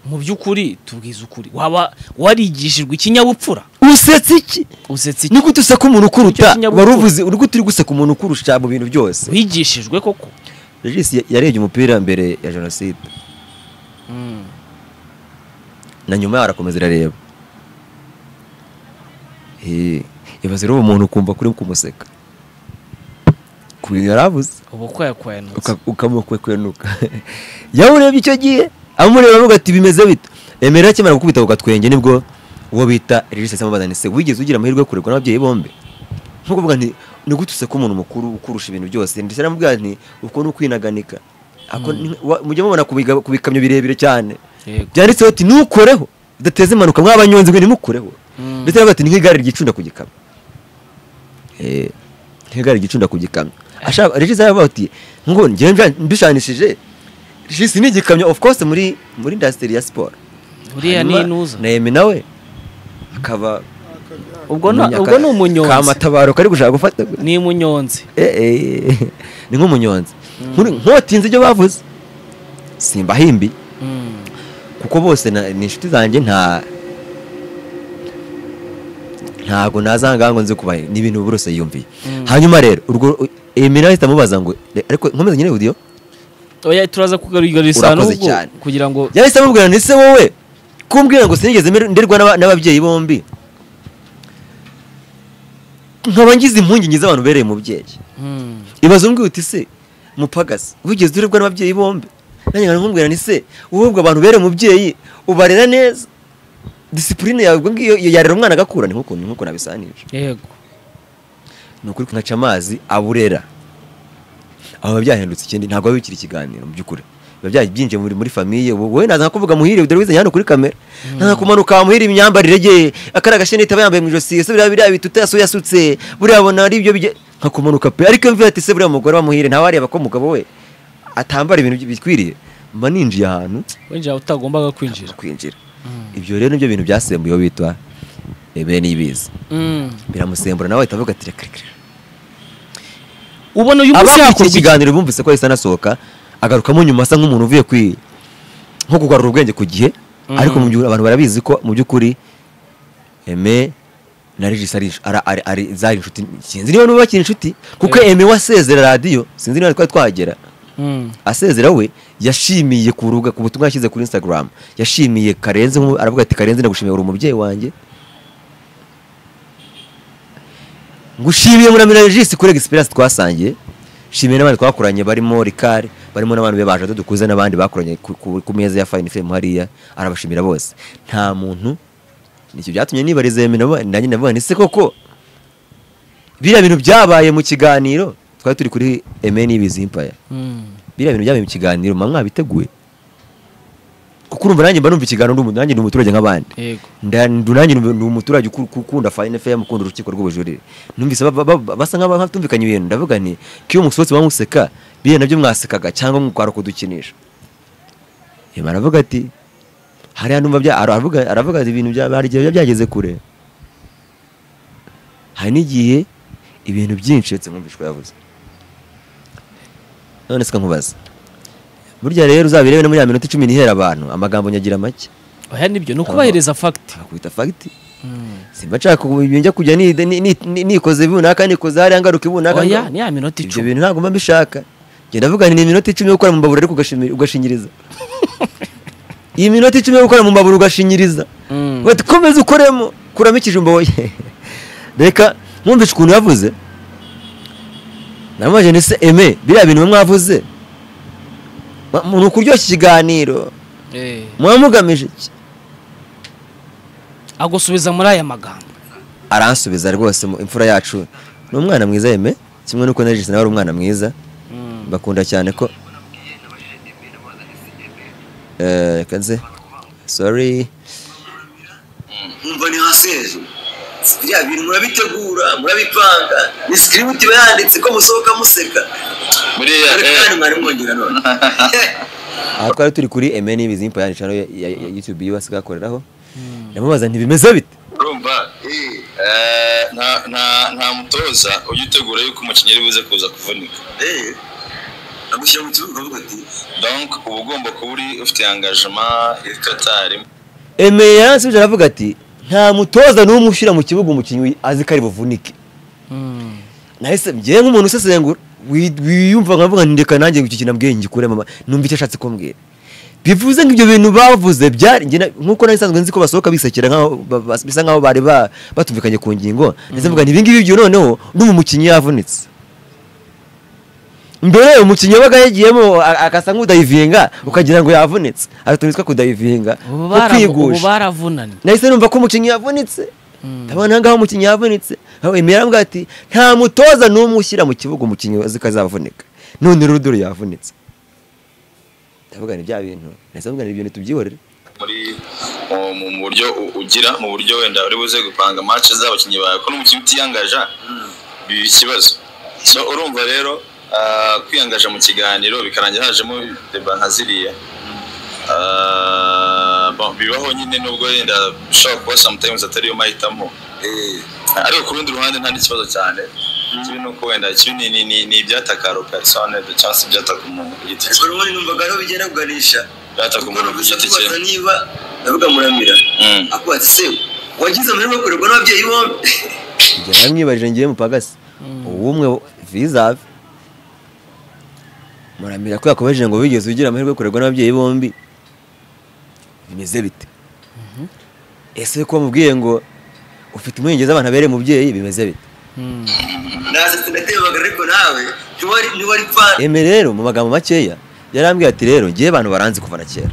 mu by'ukuri tubwize ukuri waba warigishijwe ikinyabupfura usetse iki usetse iki ni gute useka umuntu ukuruta Icyo kinyabupfura. wari uvuze uri gute uri guseka umuntu ukurusha mu bintu byose wigishijwe koko regis ya- yarebye umupira mbere ya jenoside Mm. na nyuma yaho arakomeza irareba Eh, ibaze rero uwo muntu ukumva kuri kumuseka ku bintu yari avuze ubu ko yakwenutse uka- ukamukwenuka yawurebye icyo gihe amureba avuga ati bimeze bito emera akimara gukubita ku gatwenge nibwo uwo bita regis amubaza ni se wigeze ugira amahirwe yo kurerwa n'ababyeyi bombi nko kuvuga nti ni gute useka umuntu mukuru ukurusha ibintu byose ndetse namubwira nti uko ni ukwinaganika Ako ni- wa- mujye mubona ku biga- ku bikamyo birebire cyane Yego. byanditseho ati ntukoreho bidateze impanuka mw'abanyonzi mwe ntimukoreho Mm. ndetse aravuga ati ni nk'igare ryicunda ku gikamyo Eh, nk'igare ryicunda ku gikamyo ashaka regisi aravuga ati ngo njyewe mbya- mbishanishije regisi ni igikamyo of course muri muri indasitiri ya siporo uriya ni Hanyuma inuza na Emi nawe akaba ubwo na- umunyaka- ubwo ni umunyonzi kamatabaro kari gushaka gufata ni umunyonzi Eh, eh, ni nk'umunyonzi Nkuri- nkotinze ibyo bavuze simbahimbi Mm. kuko bose na- ni inshuti zanjye nta ntabwo nazanga ngo nze kubahe ni ibintu burose yiyumviye hanyuma rero urwo emera ahita amubaza ngo "Re- ariko nkomeza nyine udiyo oya turaza kugarurira isano Urakoze ubwo cyane. kugira ngo yahise amubwira ni se wowe kumbwira ngo sinigeze mber- nderwa n'aba- n'ababyeyi bombi nkaba ngize impungenge z'abantu bereye umubyeyi Mm. ibaze umbwira uti se mupagasi wigeze urebwa n'ababyeyi bombi nanjye nkaba nkubwira nti se wowe abantu ubere umubyeyi ubarera neza disipurine yawe ubwo ngibwo iyo yarera umwana agakura ni nk'ukuntu nk'uko nabisanije yego ni ukuri nkaca amazi aburera aho biba byahindutse ikindi ntabwo biba bikiri ikiganiro mu by'ukuri biba byabyinjiye muri muri famiye ubu wowe naza kuvuga muhire dore wize hano kuri kamera naza kumanuka wamuhira imyambarire ye akara gashenete aba yambaye mu ijosi ese biriya biriya bituta yasu yasutse buriya abona ari byo bijya nkakumanuka pe ariko iyo mvuye ati se buriya mugore wamuhire ntawe areba ko umugabo we atambara ibintu bikwiriye mba ninjiye ahantu winjira utagombaga kwinjira kwinjira ibyo rero nibyo bintu byasembuyeho bitwa bene ibiza biramusembura nawe ahita avuga ati reka reka reka." ubona uyu munsi abakurikiye hakorwa iki ikiganiro bumvise ko yahise anasohoka agarukamo nyuma asa nk'umuntu uvuye kwi nko kugarura ubwenge ku gihe ariko mu by'ukuri abantu barabizi ko mu by'ukuri eme na regis ari ara- ari- ari zari inshuti sinzi niba niba bakiri inshuti kuko eme wasezera radiyo sinzi niba twari twahagera Mm. asezera we yashimiye ku rubuga ku butumwa yashyize kuri instagram yashimiye karenze nk'ubu- aravuga ati karenze ndagushimiye uri umubyeyi wanjye ngushimiye muramira regisi kuri experience twasangiye shimiye n'abandi twakoranye barimo rikare barimo n'abantu be baje dukuze n'abandi bakoranye ku- ku ku meza ya fine fm hariya arabashimira bose nta muntu nicyo byatumye nibariza Aimee nabo- nanjye navuga nti se koko biriya bintu byabaye mu kiganiro twari turi kuri emeni y'ibizimpaya Mm. biriya bintu byabaye mu kiganiro mba mwabiteguye kuko urumva nanjye mba numva ikiganiro n'umuntu nanjye ni umuturage nk'abandi yego Nda- ndu- nanjye ni ni umuturage uku- uku- ukunda fayine feya ukunda urukiko rw'ubujurire numvise ba- ba- ba- basa nk'abatumvikanye ibintu ndavuga nti ko iyo musohotse muba museka biriya nabyo mwasekaga cyangwa mukwara kudukinisha yaba aravuga ati hariya numva bya aravuga aravuga ati ibintu bya hari igihe biba byageze kure hari n'igihe ibintu byinshi uretse mwumvishwa yavuze none se nkubaza burya rero uzabirebe no muri ya minota icumi n'ihera abantu amagambo nyagira make oya nibyo ni ukubahiriza fagiti akakwita fagiti simba nshaka kubu- njya kujya ni- ni- ni- nikoze runaka nikoze hariya ngaruka ibunaka oya ni ya minota ibyo icumi bintu ntabwo mba mbishaka njye ndavuga nti ni iminota icumi yo gukora mu mbabura ariko ugashimi- ugashinyiriza iyi minota icumi yo gukora mu mbabura ugashinyiriza Mm. bati komeza ukoremo kuramo ikijumba woye reka mwumvishe ukuntu yavuze namubajije nti se eme biriya bintu mwe mwavuze mwa- ni ukuryoshya ikiganiro Eh. muba mugamije iki agusubiza muri aya magambo aransubiza rwose mu- imfura yacu ni umwana mwiza yeme kimwe n'uko na Regis nawe ari umwana mwiza bakunda cyane ko Eh, reka nze sorry nkumva ni haseje biriya bintu murabitegura murabipanga ni sikiributi iba yanditse ko musohoka museka buriya ariko eh, kandi mwari mwongera none aha twari turi kuri emeni y'ibizimpa yandi channel ya- ya ya youtube y'iwasi gakoreraho ndamubaza ntibimeze bite urumva eh, nta- nta- nta mutoza ujya utegura yuko umukinnyi ari buze kuza kuvunika Eh, agushyira mu kibuga ukavuga ati donc uba ugomba kuba uri ufite engagement iri totari eme yaransubije aravuga ati nta mutoza n'umwe ushyira mu kibuga umukinnyi azi ko ari buvunike nahise njyewe nk'umuntu usesengura wi- wiyumva nkavuga nti reka nanjye icyo kintu ambwiye ngikure mama numva icyo ashatse kumbwira bivuze ngo ibyo bintu bavuze byari njye na- nkuko nari nsanzwe nzi ko basohoka bisekera nkaho ba- ba- bisa nkaho bari ba- batumvikanye ku ngingo ndetse mvuga nti ibingibi byo noneho n'ubu mukinnyi yavunitse mbere umukinnyi wabaga yagiyemo a- agasa nk'udayivinga ukagira ngo yavunitse hari utuntu twitwa kudayivinga ubu two bara- ubu kwigusha baravunanye nahise numva ko umukinnyi yavunitse ndabona ngaho umukinnyi yavunitse aho emera mbwa ati nta mutoza n'umwe ushyira mu kibuga umukinnyi azi ko azavunika none rero dore yavunitse ndavuga ni bya bintu nahise mvuga ni ibintu tubyihorere muri mu- mu buryo u- ugira mu buryo wenda uri buze gupanga match z'abakinnyi bawe ko n'umukinnyi utiyangaja biba ikibazo so urumva rero ah, kwiyangaja mu kiganiro bikarangira hajemo deba nka ziriya Ah, bon, bibaho nyine nubwo wenda bishobora kuba sometimes atari yo mahitamo ariko ku rundi ruhande nta n'ikibazo cyane ikibi ni uko wenda ikibi ni- ni- ni- ni ibyatakaruka sonede cyangwa se ibyataka umuntu ku giti ariko cye n'ubundi numvaga ariho bigera kuganisha ibyataka kuko umuntu ku numvise giti cye akubaza niba ndavuga muramira Mm. akubaza ati se wagize amahirwe yo kurerwa n'ababyeyi bombi njye naramwibarije ngiye mupagasi uwumwe vizave muramira ko yakomeje ngo wigeze ugira amahirwe yo kurerwa n'ababyeyi bombi bimeze bite ese ko mubwiye ngo ufite umwengeza abantu abereye umubyeyi bimeze bite nasetsa ndatebaga ariko nawe ntiwari ntiwari fan eme rero mu magambo makeya yarambwiye ati rero ngewe abantu baranzi kuva na kera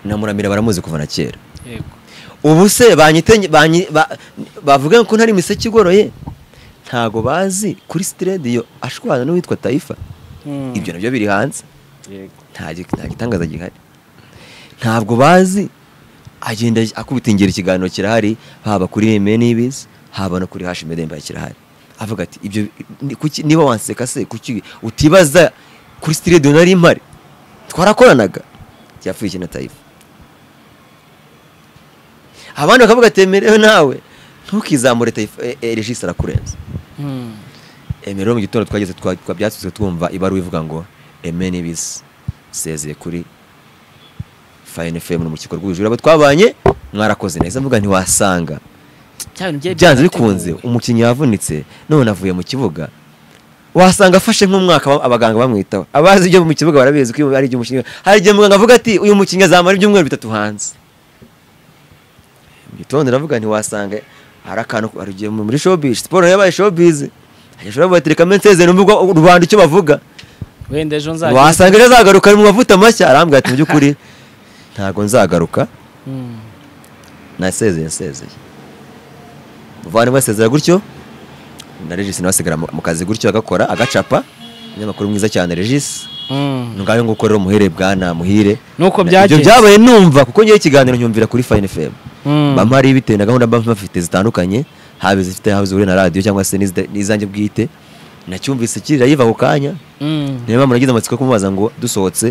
na muramira baramuzi kuva na kera yego ubu se banyite banyi- ba- bavuga ko ntari imiseke igoroye ntago bazi kuri sitidiyo ashwana n'uwitwa tayifa ibyo nabyo biri hanze yego nta gi- nta gitangaza gihari ntabwo bazi agenda akubita ingero ikiganiro kirahari haba kuri eme n'ibizi haba no kuri hashi medemba kirahari avuga ati ibyo ni- kuki- niba wanseka se kuki utibaza kuri sitidiyo nari mpari twarakoranaga yapfuye na tayifa abandi bakavuga ati emerewe nawe ntukizamure tayifa e- e- regisi arakurenza emera rero mu gitondo twageze twa- twabyatsutse twumva ibaruwa ivuga ngo eme n'ibisi sezeye kuri fayini fm mu rukiko rw'ubujura abo twabanye mwarakoze neza mvuga ntiwasanga Cya bintu byari byanze bikunze byarateguwe. umukinnyi yavunitse none avuye mu kibuga wasanga afashe nk'umwaka ba- abaganga bamwitaho abazi ibyo mu kibuga barabizi ko ari iby'umukinnyi hari igihe muganga avuga ati uyu mukinnyi azamara ibyumweru bitatu hanze mu gitondo ndavuga ntiwasanga hari akantu hari igihe muri showbiz siporo yabaye showbiz ashobora kubatereka menseze n'umvugo rubanda icyo bavuga wenda ejo nzajya wasanga ejo azagaruka ari mu mavuta mashya arambwira ati mu by'ukuri ntabwo nzagaruka Mm. nasezeye nsezeye muvandimwe asezera gutyo na regisi nawe asigara mu mu kazi gutyo agakora agacapa umunyamakuru mwiza cyane regisi Mm. ngayo ngo ukorera umuhere bwana muhire nuko ibyo byagenze byabaye numva kuko ngewe ikiganiro nyumvira kuri fayini fm Mm. bampa ari bitewe na gahunda bampa bafite zitandukanye haba izifite haba zihure na radiyo cyangwa se n'izida- n'izanjye bwite nacyumvise kirira yiva ako kanya Mm. niyo mpamvu nagize amatsiko yo kumubaza ngo dusohotse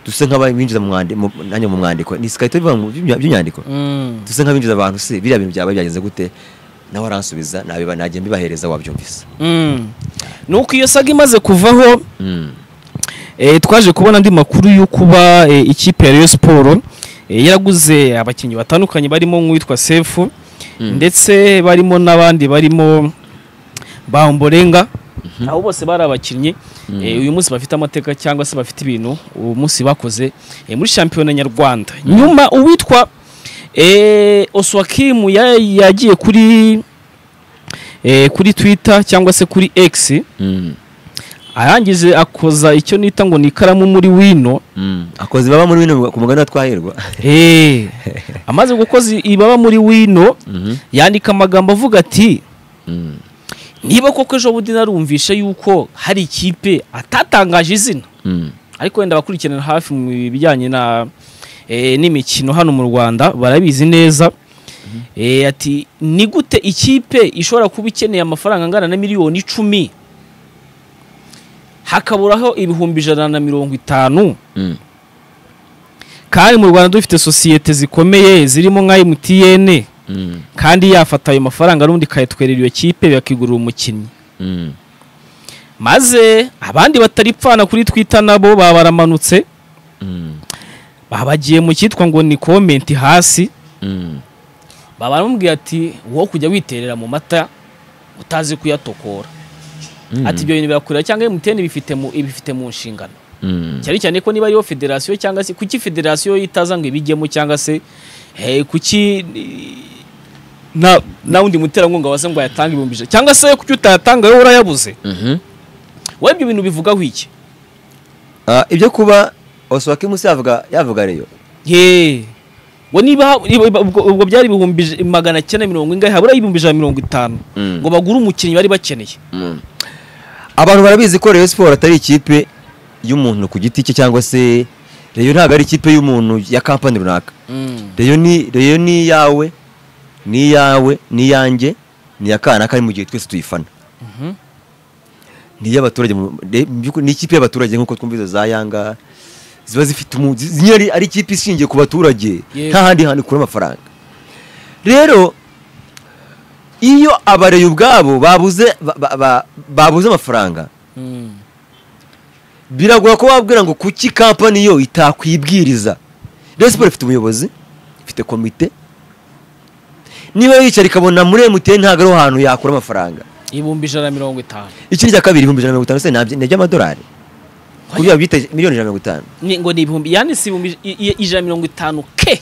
duse nk'abinjiza mu mwandiko nanjye mu mwandiko ni sikarito biva mu by'imya- by'imyandiko Mm. duse nk'abinjiza abantu se biriya bintu byabaye byagenze gute nawe aransubiza nabiba najya mbibahereza wabyumvise Mm. nuko iyo saga imaze kuvaho Mm. eh, twaje kubona andi makuru yo kuba eh, ikipe ya Rayon Sport eh, yaraguze abakinnyi batandukanye barimo nk'uwitwa Sefu ndetse barimo n'abandi barimo Bamborenga abo bose bari abakinnyi eh, uyu munsi bafite amateka cyangwa se bafite ibintu uwo munsi bakoze eh, muri shampiyona nyarwanda nyuma uwitwa eh, Oswakim ya- yagiye kuri eh, kuri Twitter cyangwa se kuri X Mm. arangije akoza icyo nita ngo ni ikaramu muri wino Mm. akozi baba muri bino ku mugani wa twahirwa Eh, amaze gukoza ibaba muri wino Mhm. yandika amagambo avuga ati Mm. niba koko ejo bundi narumvishe yuko hari ikipe atatangaje izina Mm. ariko wenda abakurikiranira hafi mu bijyanye na eh, n'imikino hano mu rwanda barabizi neza Eh, ati ni gute ikipe ishobora kuba ikeneye amafaranga angana na miliyoni icumi hakaburaho ibihumbi ijana na mirongo itanu Mm. kandi mu rwanda dufite sosiyete zikomeye zirimo nka emutiyene Mm. kandi yafata ayo mafaranga n'ubundi ikayatwerera iyo kipe bakigurira umukinnyi Mm. maze abandi batari pfana kuri twita nabo babaramanutse Mm. babagiye mu cyitwa ngo ni komenti hasi Mm. baba baramubwira ati wowe kujya witerera mu mata utazi kuyatokora ati ibyo bintu birakurira cyangwa emutiyeni bifite mu ibifite mu nshingano Mm. cyane cyane ko niba ariyo federasiyo cyangwa se kuki federasiyo itaza ngo ibigemo cyangwa se eh, kuki eh, nta nta wundi muterankunga waza ngo ayatange ibihumbi ijana cyangwa se kuki utayatanga wowe urayabuze Mhm. wowe ibyo bintu bivugaho iki Ah, ibyo kuba oswaki musi yavuga yavuga reyo ye ngo niba niba- ubwo ubwo byari ibihumbi ij- magana cyenda mirongo ingahe habura ibihumbi ijana na mirongo itanu Mm. ngo bagure umukinnyi bari bakeneye abantu barabizi ko Rayon Sport atari ikipe y'umuntu ku giti cye cyangwa se Rayon ntabwo ari ikipe y'umuntu ya kampani runaka Rayon ni Rayon ni iyawe ni iyawe ni iyanjye ni iya kana kari mu gihe twese tuyifana ni iy'abaturage mu- re- mu by'ukuri ni ikipe y'abaturage nk'uko twumva izo za Yanga ziba zifite umu zi- nyine ari- ari ikipe ishingiye ku baturage Yego. nta handi hantu ikura amafaranga rero iyo abareyi ubwabo babuze ba- ba- ba- babuze amafaranga biragora ko wabwira ngo kuki kampani yo itakwibwiriza Rayon Sport ifite umuyobozi ifite komite niba yicara ikabona muri MTN ntabwo ariho hantu yakura amafaranga ibihumbi ijana na mirongo itanu ikindi cya kabiri ibihumbi ijana na mirongo itanu se nabyo- ni iby'amadolari ku byo bita miliyoni ijana na mirongo itanu Ni- ngo ni ibihumbi yanditse ibihumbi ij- i- i- ijana na mirongo itanu ke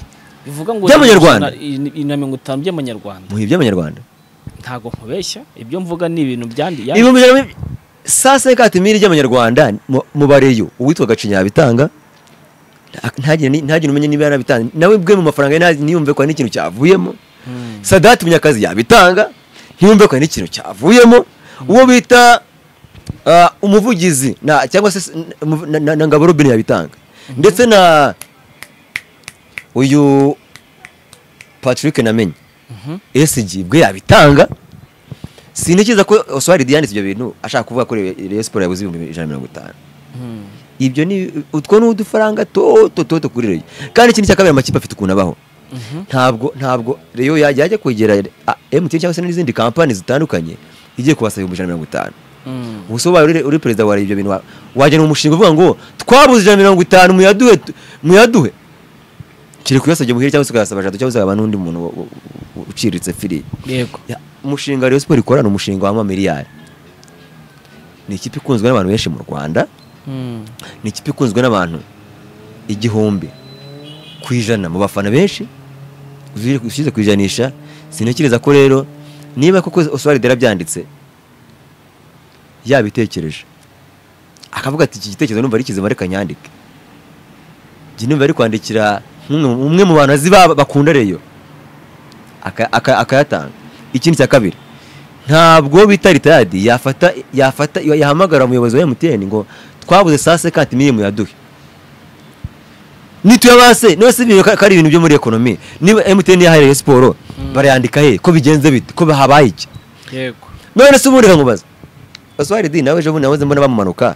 bivuga ngo By'amanyarwanda? ni ijana na mirongo itanu by'amanyarwanda mu bihe by'amanyarwanda ntago nkubeshya ibyo mvuga ni ibintu byandi yandi. ibihumbi ijana na mi- saa sita n'ikatimiri ry'amanyarwanda mu- mu bareyo uwitwa gacinya yabitanga nta- ntagire ni- ntagire umenye niba yarabitanze nawe bwe mu mafaranga ye ntazi- ntiyumve ko hari n'ikintu cyavuyemo sadati munyakazi yabitanga ntiyumve ko hari n'ikintu cyavuyemo uwo bita ah, umuvugizi na- cyangwa se s- na- na- na- na ngabo robine yabitanga ndetse na uyu patrick namenye esigi bwe yabitanga sinikiza ko oswari yanditse ibyo bintu ashaka kuvuga ko Rayon Sport yabuze ibihumbi ijana na mirongo itanu ibyo ni utwo ni udufaranga toto toto kuri Rayon kandi ikindi cya kabiri amakipe afite ukuntu abaho ntabwo ntabwo Rayon yajya yajya kwegera ah, MTN cyangwa se n'izindi kampani zitandukanye igiye kubasaba ibihumbi ijana na mirongo itanu ubu se ubaye uri- uri perezida wa Rayon ibyo bintu wa- wajyana umushinga uvuga ngo twabuze ijana na mirongo itanu muyaduhe tu- muyaduhe kiri kuyasabye muhire cyangwa se ukayasaba jado cyangwa se ukayaba n'undi muntu wa- wa- wa- uciriritse firiya yego ya, umushinga Rayon Sport ikora ni umushinga w'amamiliyari ni ikipe ikunzwe n'abantu benshi mu Rwanda ni ikipe ikunzwe n'abantu igihumbi ku ijana mu bafana benshi uzi- ushyize ku ijanisha sintekereza ko rero niba koko Oswald yarabyanditse yabitekereje akavuga ati iki gitekerezo numva ari kizima reka nyandike njye numva ari kwandikira umwe umwe mu bantu azi ba- bakunda reyo aka- aka- akayatanga ikindi cya kabiri ntabwo bita ritayadi yafata yafata yahamagara umuyobozi wa emutiyeni ngo twabuze saa sekati miliyoni yaduhe nituyabase none si ibintu ko ari ibintu byo muri ekonomi niba emutiyeni yahaye Rayon siporo barayandika he ko bigenze bite ko habaye iki yego none se ubundi nkamubaza baswari di nawe ejo bundi nahoze mbona bamumanuka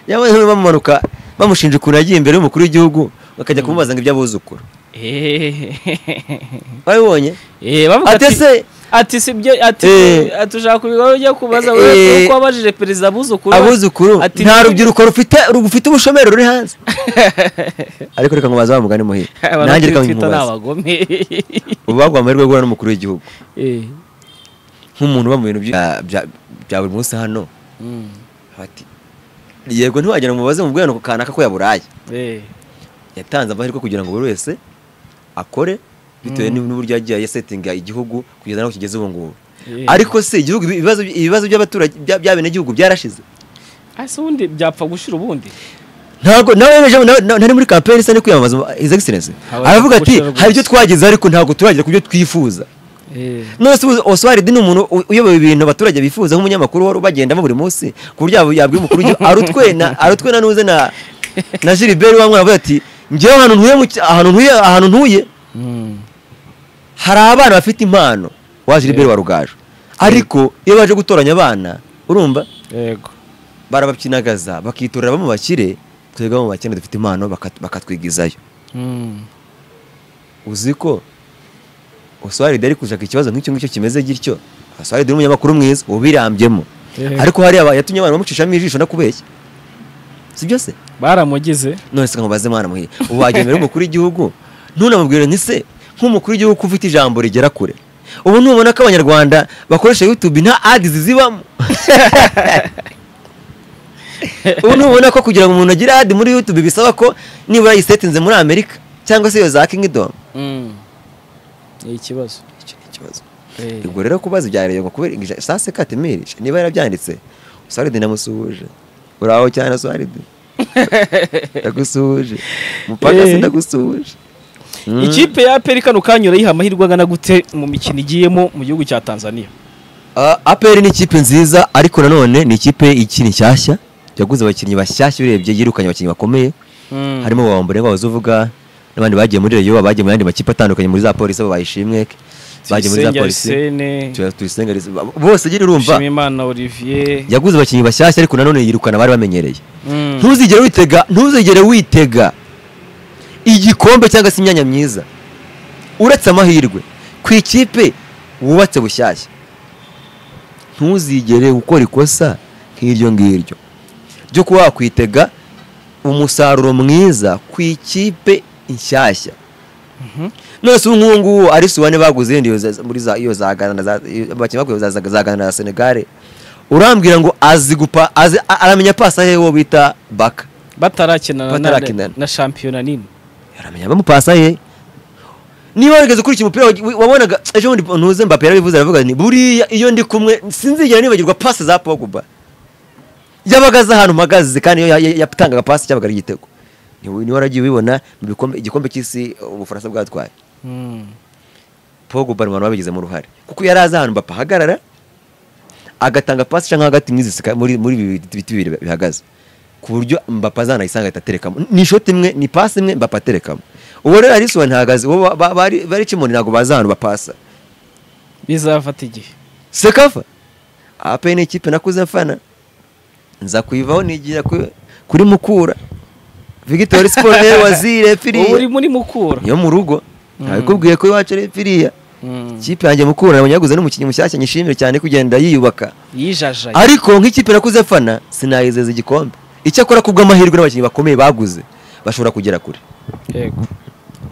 yahoze mbona bamumanuka bamushinja ukuntu yagiye imbere y'umukuru w'igihugu bakajya kumubaza ngo iby'abuzukuru Eh, wabibonye bavuga ati ati ese ati si byo ati Eh. ati ushaka kubigaho ujya kubaza Eh. wewe kuko wabajije perezida abuzukuru abuzukuru ati nta ni- rubyiruko rufite rufite ubushomeri ruri hanze ariko reka nkubaze wa mugani muhire Abantu nanjye reka kuri Twitter ni nkubaze abagome ubu bagwa amahirwe yo guhura n'umukuru w'igihugu Eh, nk'umuntu uba mu bintu bya- bya- bya buri munsi hano mm, bati yego ntiwagira ngo mubaze mu bwanaku kanaka ko yaburaye eh, yatanze amahirwe kugira ngo buri wese akore bitewe n'uburyo yagiye yasetinga igihugu kugeza n'aho kigeze ubu ngubu eh. ariko se igihugu ibibazo ibibazo by'abaturage bya- by'abenegihugu byarashize Ah, se ubundi byapfa gushira ubundi ntabwo nawe ejo nawe- nawe- nari muri kampani isa no kwiyamamaza his excellence Habaye aravuga ati gushira rwose. hari ibyo twagezeho ariko ntabwo turagera ku byo twifuza Eh, none se oswaridi ni umuntu u- uyoboye ibintu abaturage bifuza nk'umunyamakuru wari ubagendamo buri munsi ku buryo yab- yabwira umukuru w'igihugu arutwe na arutwe na nuze na na Gilbert wa mwana avuga ati njyewe ahantu ntuye mu cya- ahantu ntuye ahantu ntuye mm, hari abana bafite impano wa Gilbert wa Rugaju ariko iyo baje gutoranya abana urumva yego barabakinagaza bakitorera bamwe bakire twebwe abo mu bakene dufite impano bakat- bakatwigizayo Mm, uzi ko oswaride ari gushaka ikibazo nk'icyo ngicyo kimeze gityo oswaride ni umunyamakuru mwiza ubirambyemo Eh. ariko hari aba yatumye abantu bamucishamo ijisho no kubeshya si byo se baramugize none se nkamubaze mwana muhire ubu wagiye imbere y'umukuru w'igihugu ntunamubwire nti se nk'umukuru w'igihugu ko ufite ijambo rigera kure ubu ntubona ko abanyarwanda bakoresha youtube nta adizi zibamo ubu ntubona ko kugira ngo umuntu agire adi muri youtube bisaba ko nibura yisetinze muri amerika cyangwa se iyo za kingdom Mm. ni ikibazo icyo ni ikibazo Eh, ubwo rero kubaza ibya rero ngo kubera ingi- saa sita katemeri niba yarabyanditse usaride namusuhuje uraho cyane usaride ndagusuhuje mupaka Eh. se ndagusuhuje Mm. ikipe ya aperi kano kanyura yiha amahirwe angana gute mu mikino igiyemo mu gihugu cya tanzania Ah, APR ni ikipe nziza ariko nanone ni ikipe ikiri nshyashya yaguze abakinnyi bashyashya urebye yirukanye abakinnyi bakomeye harimo bawambure ngo uvuga n'abandi bagiye muri reyo bagiye mu yandi makipe atandukanye muri za polisi abo bayishimwe bagiye muri za Tuyisenge polisi Arsene, Tuya- Tuyisenge Arsene, bose nyine urumva Nshimiyimana Olivier yaguze abakinnyi bashyashya ariko nanone yirukana abari bamenyereye Mm. ntuzigere witega ntuzigere witega igikombe cyangwa se imyanya myiza uretse amahirwe ku ikipe wubatse bushyashya ntuzigere gukora ikosa nk'iryo ngiryo ryo kuba wakwitega umusaruro mwiza ku ikipe inshyashya none se ubu nk'ubu ngubu ari suwane baguze yenda iyo za- muri za iyo za Ghana na za iyo- abakinnyi baguye za za- za Ghana na Senegal urambwira ngo azi gupa azi a- aramenya pasa he wo bita baka batarakinana na- Batarakinana. na shampiyona nini aramenya bamupasa he niba warigeze ukurikiye umupira wa- wabonaga ejo bundi ntuze mbappe yarabivuze aravuga ni buriya iyo ndi kumwe sinzigera nibagirwa pasi za pogba yabaga azi ahantu mpagaze kandi iyo ya- ya- yatangaga pasi cyabaga ari igitego Ni- niba waragiye ubibona mu bikombe igikombe cy'isi ubufaransa bwatwaye pogba ni abantu babigizemo uruhare kuko yari azi ahantu mbappe ahagarara agatanga pasi cyangwa hagati muri izi sika- muri muri ibi biti biti bibiri bihagaze ku buryo mbapa azanayisanga ahita aterekamo ni ishoti imwe ni pasi imwe mbapa aterekamo uwo rero arisuwa ntihagaze uwo ba- ba- bari bari kimoni ntabwo bazi ahantu bapasa bizafata igihe sekafa ape ni ikipe nakuze mfana nza kuyivaho nigira ku- kuri mukura vigitori siporo rero wazire ubu uri firiya muri mukura yo mu rugo ntabikubwiye ko iwacu ari firiya Mm. ikipe yanjye mukura nabonye yaguze n'umukinnyi mushyashya nyishimire cyane kugenda yiyubaka yijajaye ariko nk'ikipe nakuze fana sinayizeza igikombe icyakora kubw'amahirwe n'abakinnyi bakomeye baguze bashobora kugera kure yego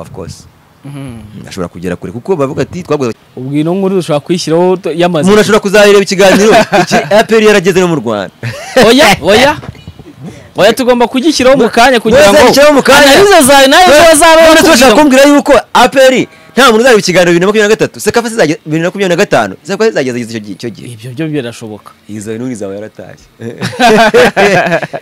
of course Mhm. bashobora kugera kure kuko bavuga ati twaguze ubwo ino nkuru ushobora kuyishyiraho t- yamaze umuntu ashobora kuzareba ikiganiro iki apr yarageze no mu rwanda oya oya oya tugomba kugishyiraho mu kanya kugira ngo Ntuzashyiraho mu kanya. analize zawe nayo None- zo none bazaba turashaka kumbwira yuko apr nta muntu uzareba ikiganiro bibiri na makumyabiri na gatatu sekafa zizageza bibiri na makumyabiri na gatanu sekafa zizageza icyo gihe icyo gihe ibyo byo birashoboka izo nuri zawe yaratashye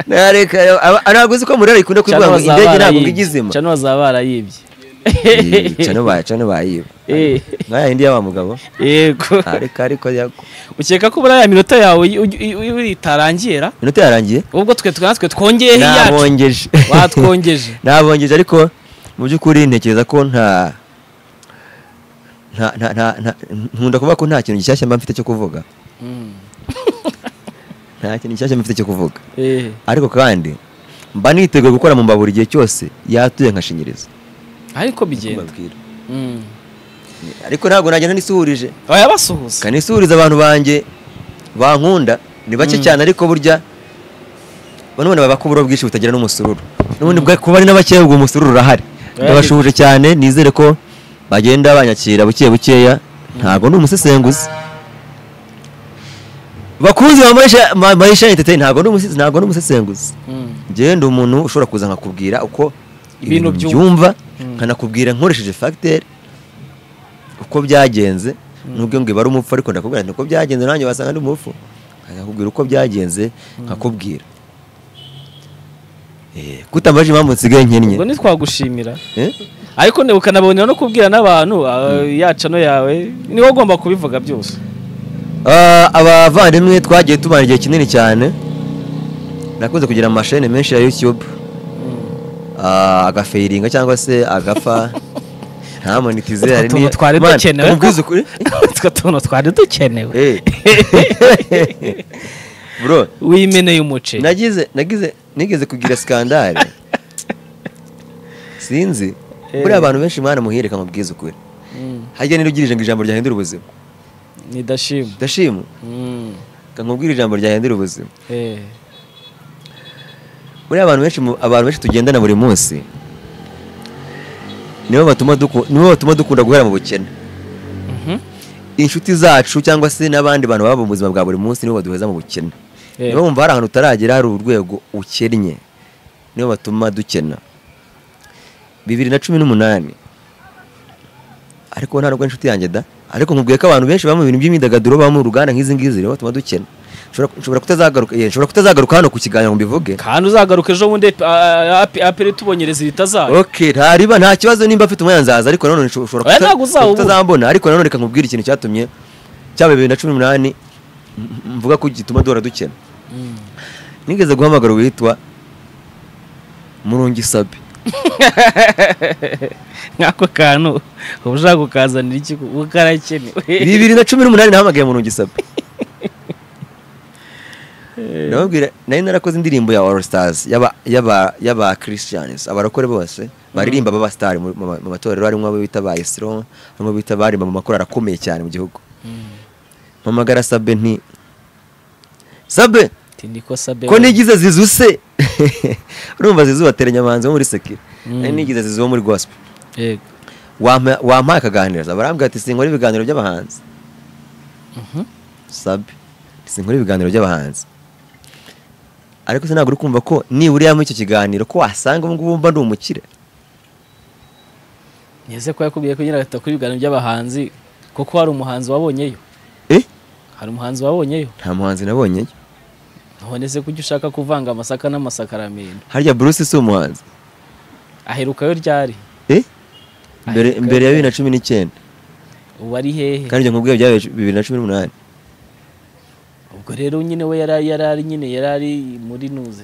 nareka aba- ntabwo uzi ko murera ikunda kuvuga ngo bazaba indege ntabwo barayibye. igizima cano bazaba barayibye cano bayiba Eh, nkaya yindi y'aba mugabo yego ariko ariko yako ukeka ko buriya minota yawe y- uj- i- i- itarangira inota yarangiye ubwo twe twe natwe twongeye iyacu nabongeje batwongeje nabongeje ariko mu by'ukuri ntekereza ko nta nta- nta- nta- nta- nkunda kuvuga ko nta kintu gishyashya mba mfite cyo kuvuga nta kintu gishyashya mba mfite cyo kuvuga Eh, ariko kandi mba niteguye gukora mu mbabura igihe cyose yatuye nkashinyiriza ariko Niko bigenda mbabwira. Mm. ariko ntabwo nagenda nisuhurije oya basuhuza kanisuhuriza abantu banjye bankunda ni bake cyane ariko burya bano bana baba kuburo bwinshi butagira n'umusururu n'ubundi bwa kuba ari n'abakeya ubwo umusururu urahari ndabashuhuje cyane nizere ko bagenda banyakira buke bukeya ntabwo ndi umusesenguzi bakunzi ba Marisha- ma- marisha entertain ntabwo ndi umuse- ntabwo ndi umusesenguzi Mm. njyewe ndi umuntu ushobora kuza nkakubwira uko Ibintu ibintu byumva. byumva nkanakubwira nkoresheje fagiteri uko byagenze nubwo ngo iba ari umupfu ariko ndakubwira nti uko byagenze nanjye wasanga ndi umupfu nkakubwira uko byagenze nkakubwira Eh, kutambaje impamvu nsigaye nkennye ubwo ntitwagushimira Eh? ariko ne- ukanabonera no kubwira n'abantu ah, ya cano yawe ni wowe ugomba kubivuga byose Ah, abavandimwe twagiye tumara igihe kinini cyane nakunze kugira amashene menshi ya youtube Ah, agafeiringa cyangwa se agafa nta monetize hari Utwo tuntu twari Mana, dukenewe ko- nkubwize ukuri utwo tuntu twari dukenewe Eh. bro wimeneye umuceri nagize nagize nigeze kugira skandale sinzi buriya abantu benshi mwana muhirika mubwize ukuri harya nirugirije ngo ijambo ryahindura ubuzima nidashima ndashima Mm. nkubwira ijambo ryahindura ubuzima Eh. buriya abantu benshi mu- abantu benshi tugendana buri munsi nibo batuma duku- nibo batuma dukunda guhera mu bukene inshuti zacu cyangwa se n'abandi bantu baba mu buzima bwa buri munsi nibo baduheza mu bukene Eh. niba wumva hari ahantu utaragera hari urwego ukennye nibo batuma dukena bibiri na cumi n'umunani ariko nta nubwo inshuti yanjye da ariko nkubwiye ko abantu benshi baba mu bintu by'imyidagaduro baba mu ruganda nk'izi ngizi nibo batuma dukena Nshobora- nshobora kutazagaruka yeah, nshobora kutazagaruka hano ku kiganiro ngo mbivuge kandi uzagaruka ejo bundi ah, ape- apere tubonyereza ibita zayo Okay, ntariba nta kibazo nimba mfite umwanya nzaza ariko nanone nsho- ushobora Oya, kuta- ntabwo uzawubura. kutazambona ariko nanone reka nkubwire ikintu cyatumye cyaba bibiri na cumi n'umunani m- m- mvuga ko gituma duhora dukena nigeze guhamagara uwitwa murungi sabe nk'ako kantu uba ushaka kukazanira iki ubu karakenewe bibiri na cumi n'umunani nahamagaye murungi sabe ndababwira nari narakoze indirimbo ya all stars y'aba- y'aba y'aba christians abarokore bose baririmba baba star mu mu- mu matorero harimo abo bita ba isiro harimo abo bita barimba mu makorali akomeye cyane mu gihugu mpamagara sabe nti sabe niko sabe ko nigize zizuse urumva zizu bateranya abahanzi bo muri sekire nari nigize zizu wo muri gospel yego wampa- wampaye akaganiriza barambwira ati sinkora ibiganiro by'abahanzi sabe sinkora ibiganiro by'abahanzi ariko se ntabwo uri kumva ko nibura muri icyo kiganiro ko wasanga ubu ngubu mba ndi umukire Ese ko yakubwiye kugira ngo atakora ibiganiro by'abahanzi kuko hari umuhanzi wabonyeyo Eh? hari umuhanzi wabonyeyo nta muhanzi nabonyeyo none se kuki ushaka kuvanga amasaka n'amasakaramento harya bruce si umuhanzi aherukayo ryari Eh? mbere Aherukayo mbere ya bibiri ryari? na cumi n'icyenda ubu ari hehe kandi ibyo nkubwiye byabaye bibiri na cumi n'umunani ubwo rero nyine we yari yari ari nyine yari ari muri nuze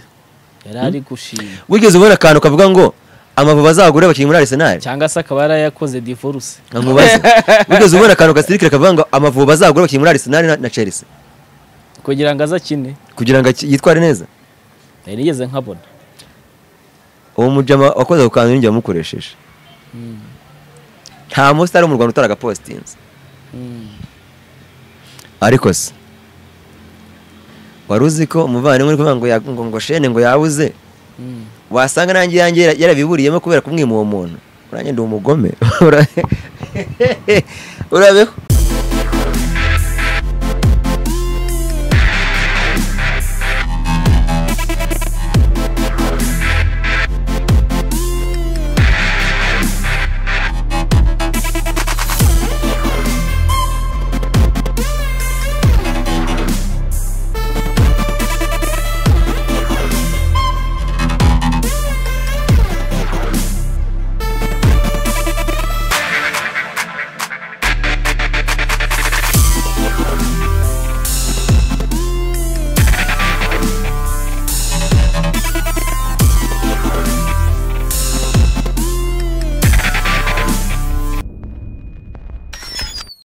yari ari gushima wigeze ubona akantu kavuga ngo amavubi azagure abakinnyi muri arisenali cyangwa se akaba yarayakoze divorce nka nkubaze wigeze ubona akantu gasirikire kavuga ngo amavubi azagure abakinnyi muri arisenali na- na chelsea kugira ngo azakine kugira ngo aki- yitware neza nari nigeze nkabona uwo mujama wakoze ako kantu ninjye wamukoresheje nta musitari wo mu rwanda utaragapositinze ariko se wari uzi ko umuvandimwe uri kuvuga ngo ya- ngo ngo shene ngo yabuze wasanga nanjye yanjye yara- yarabiburiyemo kubera kumwima uwo muntu uranjye ndi umugome Ura- urabeho